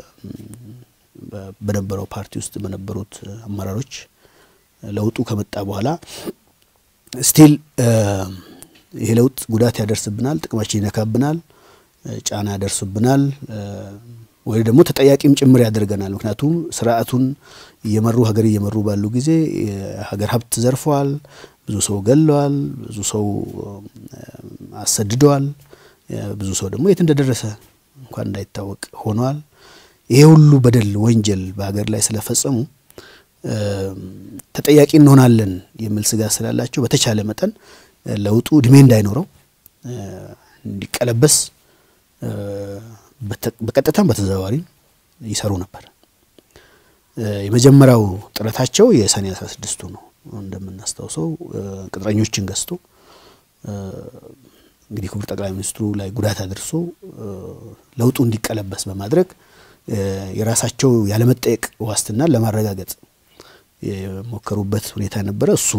በነበረው ፓርቲ ውስጥ በነበሩት አመራሮች ለውጡ ከመጣ በኋላ ስቲል ይሄ ለውጥ ጉዳት ያደርስብናል፣ ጥቅማችን ይነካብናል፣ ጫና ያደርስብናል ወይ ደግሞ ተጠያቂም ጭምር ያደርገናል። ምክንያቱም ስርዓቱን እየመሩ ሀገር እየመሩ ባሉ ጊዜ የሀገር ሀብት ዘርፈዋል፣ ብዙ ሰው ገለዋል፣ ብዙ ሰው አሰድደዋል፣ ብዙ ሰው ደግሞ የት እንደደረሰ እንኳን እንዳይታወቅ ሆነዋል። ይሄ ሁሉ በደል ወንጀል በሀገር ላይ ስለፈጸሙ ተጠያቂ እንሆናለን የሚል ስጋት ስላላቸው በተቻለ መጠን ለውጡ እድሜ እንዳይኖረው እንዲቀለበስ በቀጥታም በተዘዋዋሪ ይሰሩ ነበር። የመጀመሪያው ጥረታቸው የሰኔ አስራ ስድስቱ ነው። እንደምናስታውሰው ቅጥረኞችን ገዝቶ እንግዲህ ክቡር ጠቅላይ ሚኒስትሩ ላይ ጉዳት አድርሶ ለውጡ እንዲቀለበስ በማድረግ የራሳቸው ያለመጠየቅ ዋስትናን ለማረጋገጥ የሞከሩበት ሁኔታ ነበረ። እሱ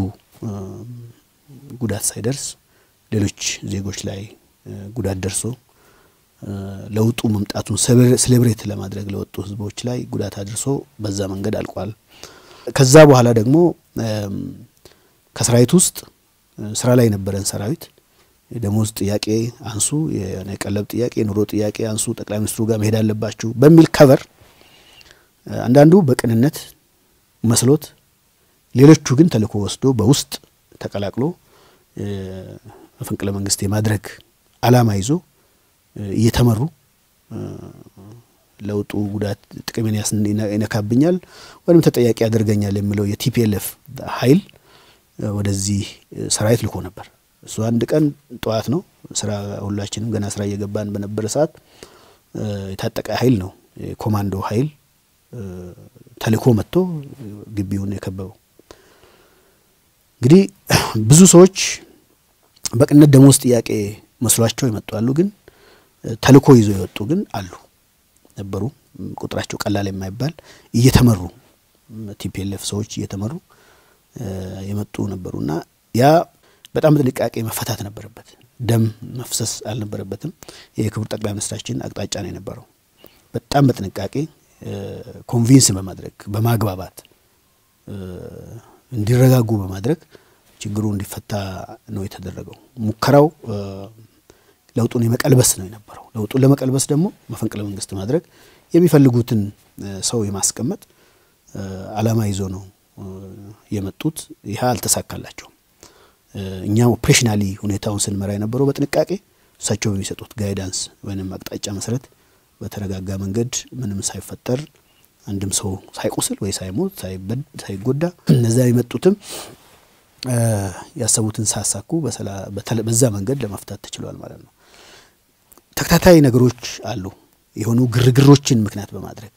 ጉዳት ሳይደርስ ሌሎች ዜጎች ላይ ጉዳት ደርሶ ለውጡ መምጣቱን ሴሌብሬት ለማድረግ ለወጡ ህዝቦች ላይ ጉዳት አድርሶ በዛ መንገድ አልቋል። ከዛ በኋላ ደግሞ ከሰራዊት ውስጥ ስራ ላይ የነበረን ሰራዊት የደሞዝ ጥያቄ አንሱ፣ የቀለብ ጥያቄ፣ የኑሮ ጥያቄ አንሱ፣ ጠቅላይ ሚኒስትሩ ጋር መሄድ አለባችሁ በሚል ከቨር አንዳንዱ በቅንነት መስሎት፣ ሌሎቹ ግን ተልእኮ ወስዶ በውስጥ ተቀላቅሎ መፈንቅለ መንግስት የማድረግ አላማ ይዞ እየተመሩ ለውጡ ጉዳት ጥቅሜን ይነካብኛል ወይም ተጠያቂ ያደርገኛል የሚለው የቲፒኤልኤፍ ኃይል ወደዚህ ሰራዊት ልኮ ነበር። እሱ አንድ ቀን ጠዋት ነው ስራ ሁላችንም ገና ስራ እየገባን በነበረ ሰዓት የታጠቀ ኃይል ነው የኮማንዶ ኃይል ተልእኮ መጥቶ ግቢውን የከበበው። እንግዲህ ብዙ ሰዎች በቅንነት ደሞዝ ጥያቄ መስሏቸው ይመጡ አሉ። ግን ተልእኮ ይዞ የወጡ ግን አሉ ነበሩ። ቁጥራቸው ቀላል የማይባል እየተመሩ ቲፒኤልኤፍ ሰዎች እየተመሩ የመጡ ነበሩ እና ያ በጣም በጥንቃቄ መፈታት ነበረበት። ደም መፍሰስ አልነበረበትም። የክቡር ጠቅላይ ሚኒስትራችን አቅጣጫ ነው የነበረው። በጣም በጥንቃቄ ኮንቪንስ በማድረግ በማግባባት እንዲረጋጉ በማድረግ ችግሩ እንዲፈታ ነው የተደረገው። ሙከራው ለውጡን የመቀልበስ ነው የነበረው። ለውጡን ለመቀልበስ ደግሞ መፈንቅለ መንግስት ማድረግ የሚፈልጉትን ሰው የማስቀመጥ አላማ ይዞ ነው የመጡት። ይህ አልተሳካላቸውም። እኛ ኦፕሬሽናሊ ሁኔታውን ስንመራ የነበረው በጥንቃቄ እሳቸው በሚሰጡት ጋይዳንስ ወይም አቅጣጫ መሰረት በተረጋጋ መንገድ ምንም ሳይፈጠር አንድም ሰው ሳይቆስል ወይ ሳይሞት ሳይጎዳ እነዛ የመጡትም ያሰቡትን ሳያሳኩ በዛ መንገድ ለመፍታት ተችሏል ማለት ነው። ተከታታይ ነገሮች አሉ የሆኑ ግርግሮችን ምክንያት በማድረግ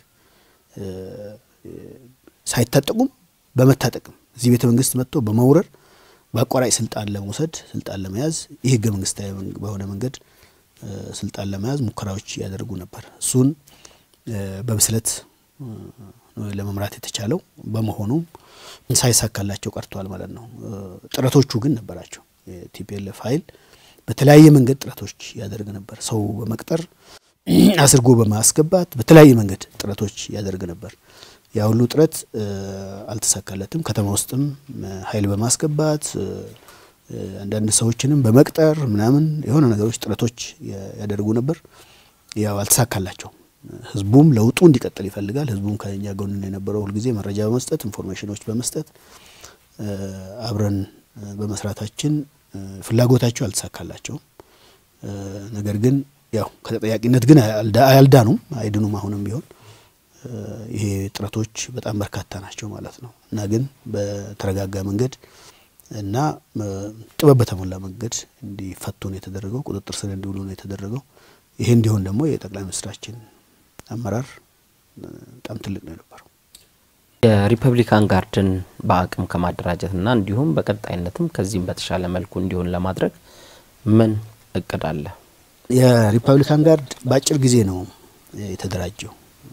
ሳይታጠቁም በመታጠቅም እዚህ ቤተ መንግስት መጥቶ በመውረር በአቋራጭ ስልጣን ለመውሰድ ስልጣን ለመያዝ ይህ ህገ መንግስታዊ በሆነ መንገድ ስልጣን ለመያዝ ሙከራዎች ያደርጉ ነበር። እሱን በብስለት ለመምራት የተቻለው በመሆኑም ሳይሳካላቸው ቀርተዋል ማለት ነው። ጥረቶቹ ግን ነበራቸው። የቲፒኤልኤፍ ኃይል በተለያየ መንገድ ጥረቶች ያደርግ ነበር። ሰው በመቅጠር አስርጎ በማስገባት በተለያየ መንገድ ጥረቶች ያደርግ ነበር። ያ ሁሉ ጥረት አልተሳካለትም። ከተማ ውስጥም ኃይል በማስገባት አንዳንድ ሰዎችንም በመቅጠር ምናምን የሆነ ነገሮች ጥረቶች ያደርጉ ነበር። ያው አልተሳካላቸውም። ህዝቡም ለውጡ እንዲቀጥል ይፈልጋል። ህዝቡም ከኛ ጎን የነበረው ሁልጊዜ መረጃ በመስጠት ኢንፎርሜሽኖች በመስጠት አብረን በመስራታችን ፍላጎታቸው አልተሳካላቸውም። ነገር ግን ያው ከተጠያቂነት ግን አያልዳኑም፣ አይድኑም። አሁንም ቢሆን ይሄ ጥረቶች በጣም በርካታ ናቸው ማለት ነው እና ግን በተረጋጋ መንገድ እና ጥበብ በተሞላ መንገድ እንዲፈቱ ነው የተደረገው። ቁጥጥር ስር እንዲውሉ ነው የተደረገው። ይሄ እንዲሆን ደግሞ የጠቅላይ ሚኒስትራችን አመራር በጣም ትልቅ ነው የነበረው። የሪፐብሊካን ጋርድን በአቅም ከማደራጀትና እንዲሁም በቀጣይነትም ከዚህም በተሻለ መልኩ እንዲሆን ለማድረግ ምን እቅድ አለ? የሪፐብሊካን ጋርድ በአጭር ጊዜ ነው የተደራጀው።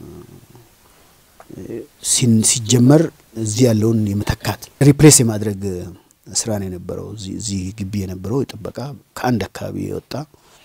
ሲጀመር እዚህ ያለውን የመተካት ሪፕሌስ የማድረግ ስራ ነው የነበረው። እዚህ ግቢ የነበረው የጥበቃ ከአንድ አካባቢ የወጣ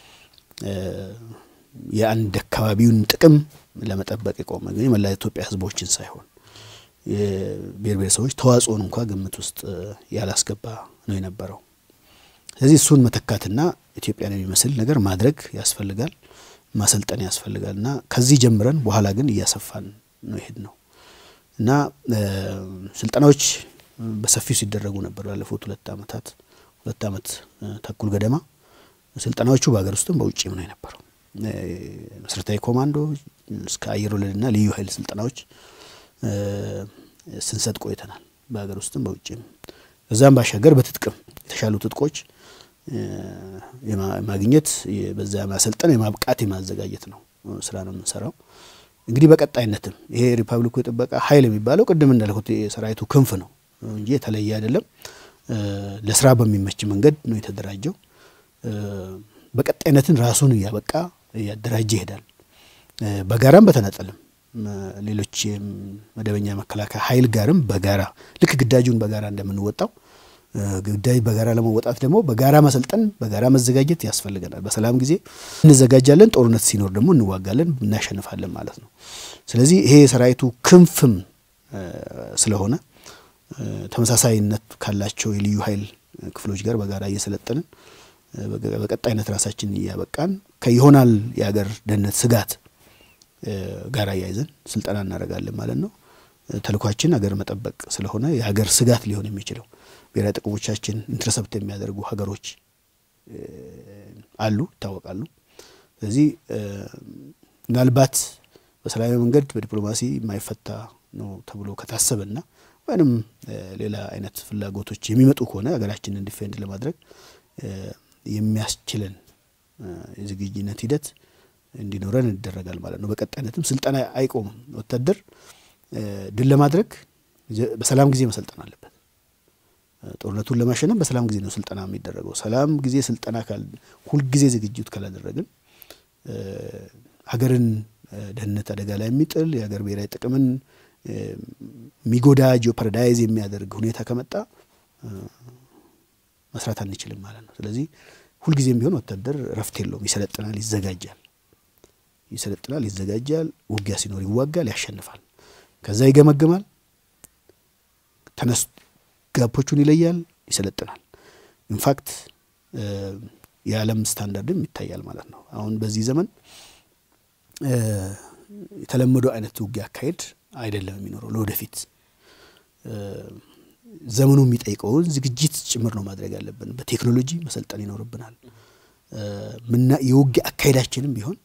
የአንድ አካባቢውን ጥቅም ለመጠበቅ የቆመ ግን የመላ ኢትዮጵያ ሕዝቦችን ሳይሆን የብሔር ብሔረሰቦች ተዋጽኦን እንኳ ግምት ውስጥ ያላስገባ ነው የነበረው። ስለዚህ እሱን መተካትና ኢትዮጵያን የሚመስል ነገር ማድረግ ያስፈልጋል፣ ማሰልጠን ያስፈልጋል እና ከዚህ ጀምረን በኋላ ግን እያሰፋን ነው ይሄድ ነው እና ስልጠናዎች በሰፊው ሲደረጉ ነበር። ባለፉት ሁለት ዓመታት ሁለት ዓመት ተኩል ገደማ ስልጠናዎቹ በሀገር ውስጥም በውጭም ነው የነበረው። መሰረታዊ ኮማንዶ እስከ አየር ወለድና ልዩ ኃይል ስልጠናዎች ስንሰጥ ቆይተናል፣ በሀገር ውስጥም በውጭም። ከዛም ባሻገር በትጥቅም የተሻሉ ትጥቆች የማግኘት በዛ ማሰልጠን የማብቃት የማዘጋጀት ነው ስራ ነው የምንሰራው። እንግዲህ በቀጣይነትም ይሄ ሪፐብሊኩ የጥበቃ ኃይል የሚባለው ቅድም እንዳልኩት የሰራዊቱ ክንፍ ነው እንጂ የተለየ አይደለም። ለስራ በሚመች መንገድ ነው የተደራጀው። በቀጣይነትን ራሱን እያበቃ እያደራጀ ይሄዳል። በጋራም በተናጠልም ሌሎች መደበኛ መከላከያ ኃይል ጋርም በጋራ ልክ ግዳጁን በጋራ እንደምንወጣው ግዳጅ በጋራ ለመወጣት ደግሞ በጋራ መሰልጠን፣ በጋራ መዘጋጀት ያስፈልገናል። በሰላም ጊዜ እንዘጋጃለን፣ ጦርነት ሲኖር ደግሞ እንዋጋለን፣ እናሸንፋለን ማለት ነው። ስለዚህ ይሄ የሰራዊቱ ክንፍም ስለሆነ ተመሳሳይነት ካላቸው የልዩ ኃይል ክፍሎች ጋር በጋራ እየሰለጠንን በቀጣይነት ራሳችን እያበቃን ከይሆናል የሀገር ደህንነት ስጋት ጋር እያይዘን ስልጠና እናደርጋለን ማለት ነው። ተልኳችን ሀገር መጠበቅ ስለሆነ የሀገር ስጋት ሊሆን የሚችለው ብሔራዊ ጥቅሞቻችን ኢንተርሰፕት የሚያደርጉ ሀገሮች አሉ፣ ይታወቃሉ። ስለዚህ ምናልባት በሰላማዊ መንገድ በዲፕሎማሲ የማይፈታ ነው ተብሎ ከታሰበና ወይም ሌላ አይነት ፍላጎቶች የሚመጡ ከሆነ ሀገራችንን ዲፌንድ ለማድረግ የሚያስችለን የዝግጅነት ሂደት እንዲኖረን ይደረጋል ማለት ነው። በቀጣይነትም ስልጠና አይቆምም። ወታደር ድል ለማድረግ በሰላም ጊዜ መሰልጠን አለበት። ጦርነቱን ለማሸነፍ በሰላም ጊዜ ነው ስልጠና የሚደረገው። ሰላም ጊዜ ስልጠና ሁልጊዜ ዝግጅት ካላደረግን ሀገርን ደህንነት አደጋ ላይ የሚጥል የሀገር ብሔራዊ ጥቅምን የሚጎዳ ጂኦፓራዳይዝ የሚያደርግ ሁኔታ ከመጣ መስራት አንችልም ማለት ነው። ስለዚህ ሁልጊዜም ቢሆን ወታደር እረፍት የለውም። ይሰለጥናል፣ ይዘጋጃል፣ ይሰለጥናል፣ ይዘጋጃል። ውጊያ ሲኖር ይዋጋል፣ ያሸንፋል። ከዛ ይገመግማል፣ ተነስ ጋፖቹን ይለያል፣ ይሰለጥናል። ኢንፋክት የዓለም ስታንዳርድም ይታያል ማለት ነው። አሁን በዚህ ዘመን የተለመደው አይነት ውጊያ አካሄድ አይደለም የሚኖረው ለወደፊት ዘመኑ የሚጠይቀውን ዝግጅት ጭምር ነው ማድረግ ያለብን። በቴክኖሎጂ መሰልጠን ይኖርብናል። ምና የውጊያ አካሄዳችንም ቢሆን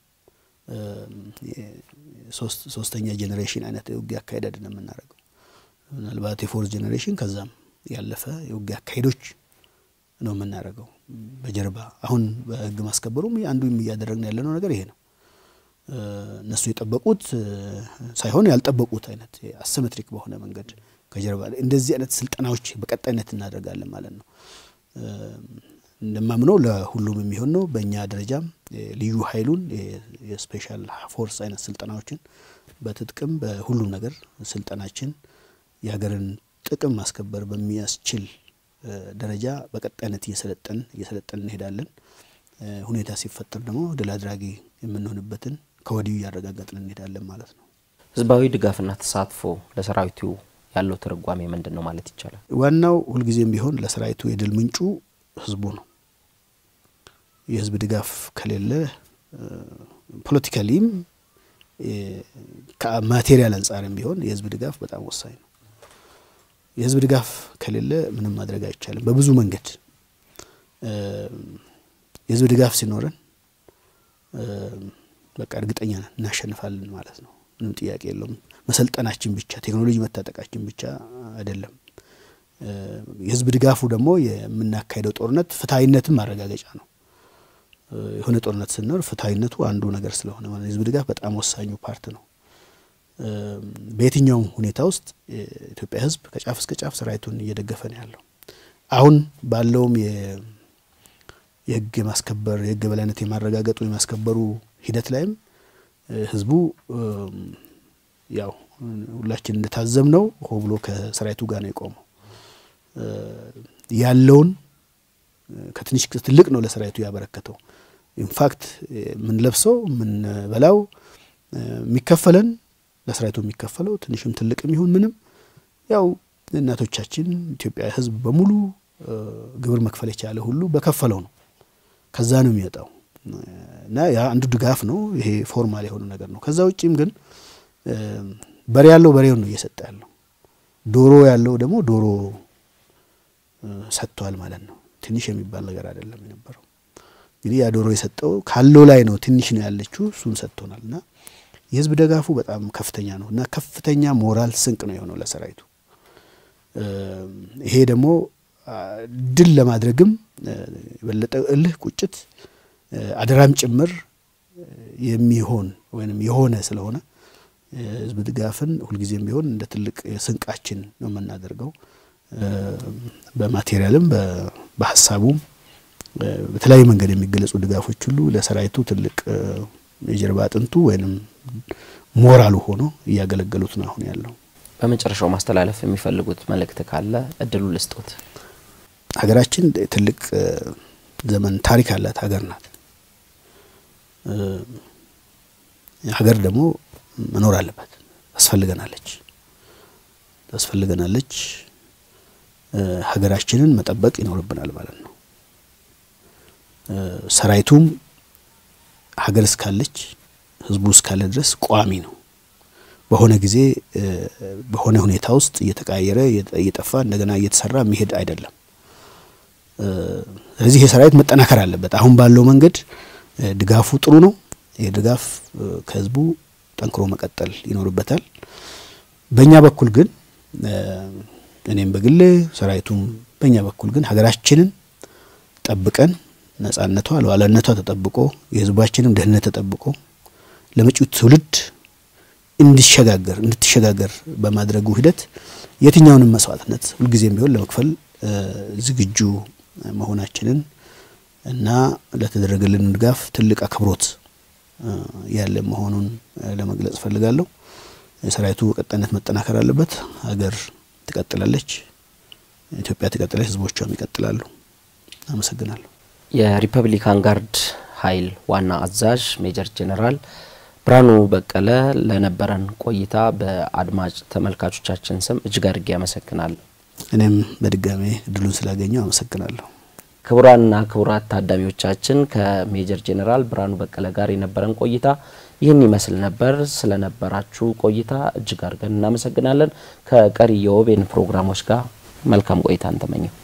ሶስተኛ ጄኔሬሽን አይነት የውጊያ አካሄድ አይደለም የምናደርገው። ምናልባት የፎርዝ ጄኔሬሽን ከዛም ያለፈ የውጊያ አካሄዶች ነው የምናደርገው በጀርባ አሁን በህግ ማስከበሩም አንዱ እያደረግን ያለነው ነገር ይሄ ነው። እነሱ የጠበቁት ሳይሆን ያልጠበቁት አይነት አሰሜትሪክ በሆነ መንገድ ከጀርባ እንደዚህ አይነት ስልጠናዎች በቀጣይነት እናደርጋለን ማለት ነው። እንደማምነው ለሁሉም የሚሆን ነው። በእኛ ደረጃም ልዩ ኃይሉን የስፔሻል ፎርስ አይነት ስልጠናዎችን በትጥቅም በሁሉም ነገር ስልጠናችን የሀገርን ጥቅም ማስከበር በሚያስችል ደረጃ በቀጣይነት እየሰለጠን እየሰለጠን እንሄዳለን። ሁኔታ ሲፈጠር ደግሞ ድል አድራጊ የምንሆንበትን ከወዲሁ እያረጋገጥን እንሄዳለን ማለት ነው። ህዝባዊ ድጋፍና ተሳትፎ ለሰራዊቱ ያለው ትርጓሜ ምንድን ነው ማለት ይቻላል? ዋናው ሁልጊዜም ቢሆን ለሰራዊቱ የድል ምንጩ ህዝቡ ነው። የህዝብ ድጋፍ ከሌለ ፖለቲካሊም ከማቴሪያል አንጻርም ቢሆን የህዝብ ድጋፍ በጣም ወሳኝ ነው። የህዝብ ድጋፍ ከሌለ ምንም ማድረግ አይቻልም። በብዙ መንገድ የህዝብ ድጋፍ ሲኖረን በቃ እርግጠኛ ነን እናሸንፋለን ማለት ነው። ምንም ጥያቄ የለውም። መሰልጠናችን ብቻ ቴክኖሎጂ መታጠቃችን ብቻ አይደለም። የህዝብ ድጋፉ ደግሞ የምናካሄደው ጦርነት ፍትሐዊነትም ማረጋገጫ ነው። የሆነ ጦርነት ስንኖር ፍትሐዊነቱ አንዱ ነገር ስለሆነ ማለት የህዝብ ድጋፍ በጣም ወሳኙ ፓርት ነው። በየትኛውም ሁኔታ ውስጥ የኢትዮጵያ ህዝብ ከጫፍ እስከ ጫፍ ሰራዊቱን እየደገፈ ነው ያለው። አሁን ባለውም የህግ የማስከበር የህግ የበላይነት የማረጋገጡ የማስከበሩ ሂደት ላይም ህዝቡ ያው ሁላችን እንደታዘብ ነው ሆ ብሎ ከሰራዊቱ ጋር ነው የቆመው። ያለውን ከትንሽ ትልቅ ነው ለሰራዊቱ ያበረከተው። ኢንፋክት የምንለብሰው የምንበላው የሚከፈለን ለሰራዊቱ የሚከፈለው ትንሽም ትልቅም ይሁን ምንም ያው እናቶቻችን ኢትዮጵያ ህዝብ በሙሉ ግብር መክፈል የቻለ ሁሉ በከፈለው ነው። ከዛ ነው የሚወጣው እና ያ አንዱ ድጋፍ ነው። ይሄ ፎርማል የሆነ ነገር ነው። ከዛ ውጭም ግን በሬ ያለው በሬውን ነው እየሰጠ ያለው። ዶሮ ያለው ደግሞ ዶሮ ሰጥቷል ማለት ነው። ትንሽ የሚባል ነገር አይደለም የነበረው። እንግዲህ ያ ዶሮ የሰጠው ካለው ላይ ነው። ትንሽ ነው ያለችው፣ እሱን ሰጥቶናል እና የህዝብ ደጋፉ በጣም ከፍተኛ ነው እና ከፍተኛ ሞራል ስንቅ ነው የሆነው ለሰራዊቱ። ይሄ ደግሞ ድል ለማድረግም የበለጠ እልህ፣ ቁጭት፣ አደራም ጭምር የሚሆን ወይም የሆነ ስለሆነ ህዝብ ድጋፍን ሁልጊዜም ቢሆን እንደ ትልቅ ስንቃችን ነው የምናደርገው። በማቴሪያልም በሀሳቡም በተለያዩ መንገድ የሚገለጹ ድጋፎች ሁሉ ለሰራዊቱ ትልቅ የጀርባ አጥንቱ ወይንም ሞራሉ ሆኖ እያገለገሉት ነው አሁን ያለው። በመጨረሻው ማስተላለፍ የሚፈልጉት መልእክት ካለ እድሉ ልስጦት። ሀገራችን ትልቅ ዘመን ታሪክ ያላት ሀገር ናት። ሀገር ደግሞ መኖር አለባት፣ ታስፈልገናለች ታስፈልገናለች። ሀገራችንን መጠበቅ ይኖርብናል ማለት ነው። ሰራዊቱም ሀገር እስካለች ህዝቡ እስካለ ድረስ ቋሚ ነው። በሆነ ጊዜ በሆነ ሁኔታ ውስጥ እየተቃየረ እየጠፋ እንደገና እየተሰራ የሚሄድ አይደለም። ስለዚህ ይህ ሰራዊት መጠናከር አለበት። አሁን ባለው መንገድ ድጋፉ ጥሩ ነው። ይህ ድጋፍ ከህዝቡ ጠንክሮ መቀጠል ይኖርበታል። በእኛ በኩል ግን እኔም በግሌ ሰራዊቱም በእኛ በኩል ግን ሀገራችንን ጠብቀን ነጻነቷ ሉዓላዊነቷ ተጠብቆ የህዝባችንም ደህንነት ተጠብቆ ለመጪው ትውልድ እንዲሸጋገር እንድትሸጋገር በማድረጉ ሂደት የትኛውንም መስዋዕትነት ሁልጊዜም ቢሆን ለመክፈል ዝግጁ መሆናችንን እና ለተደረገልን ድጋፍ ትልቅ አክብሮት ያለ መሆኑን ለመግለጽ እፈልጋለሁ። የሰራዊቱ በቀጣይነት መጠናከር አለበት። ሀገር ትቀጥላለች፣ ኢትዮጵያ ትቀጥላለች፣ ህዝቦቿም ይቀጥላሉ። አመሰግናለሁ። የሪፐብሊካን ጋርድ ኃይል ዋና አዛዥ ሜጀር ጄኔራል ብርሃኑ በቀለ ለነበረን ቆይታ በአድማጭ ተመልካቾቻችን ስም እጅግ አድርጌ አመሰግናለሁ። እኔም በድጋሜ እድሉን ስላገኘው አመሰግናለሁ። ክቡራንና ክቡራት ታዳሚዎቻችን ከሜጀር ጄኔራል ብርሃኑ በቀለ ጋር የነበረን ቆይታ ይህን ይመስል ነበር። ስለነበራችሁ ቆይታ እጅግ አድርገን እናመሰግናለን። ከቀሪ የኦቤን ፕሮግራሞች ጋር መልካም ቆይታ እንተመኘው።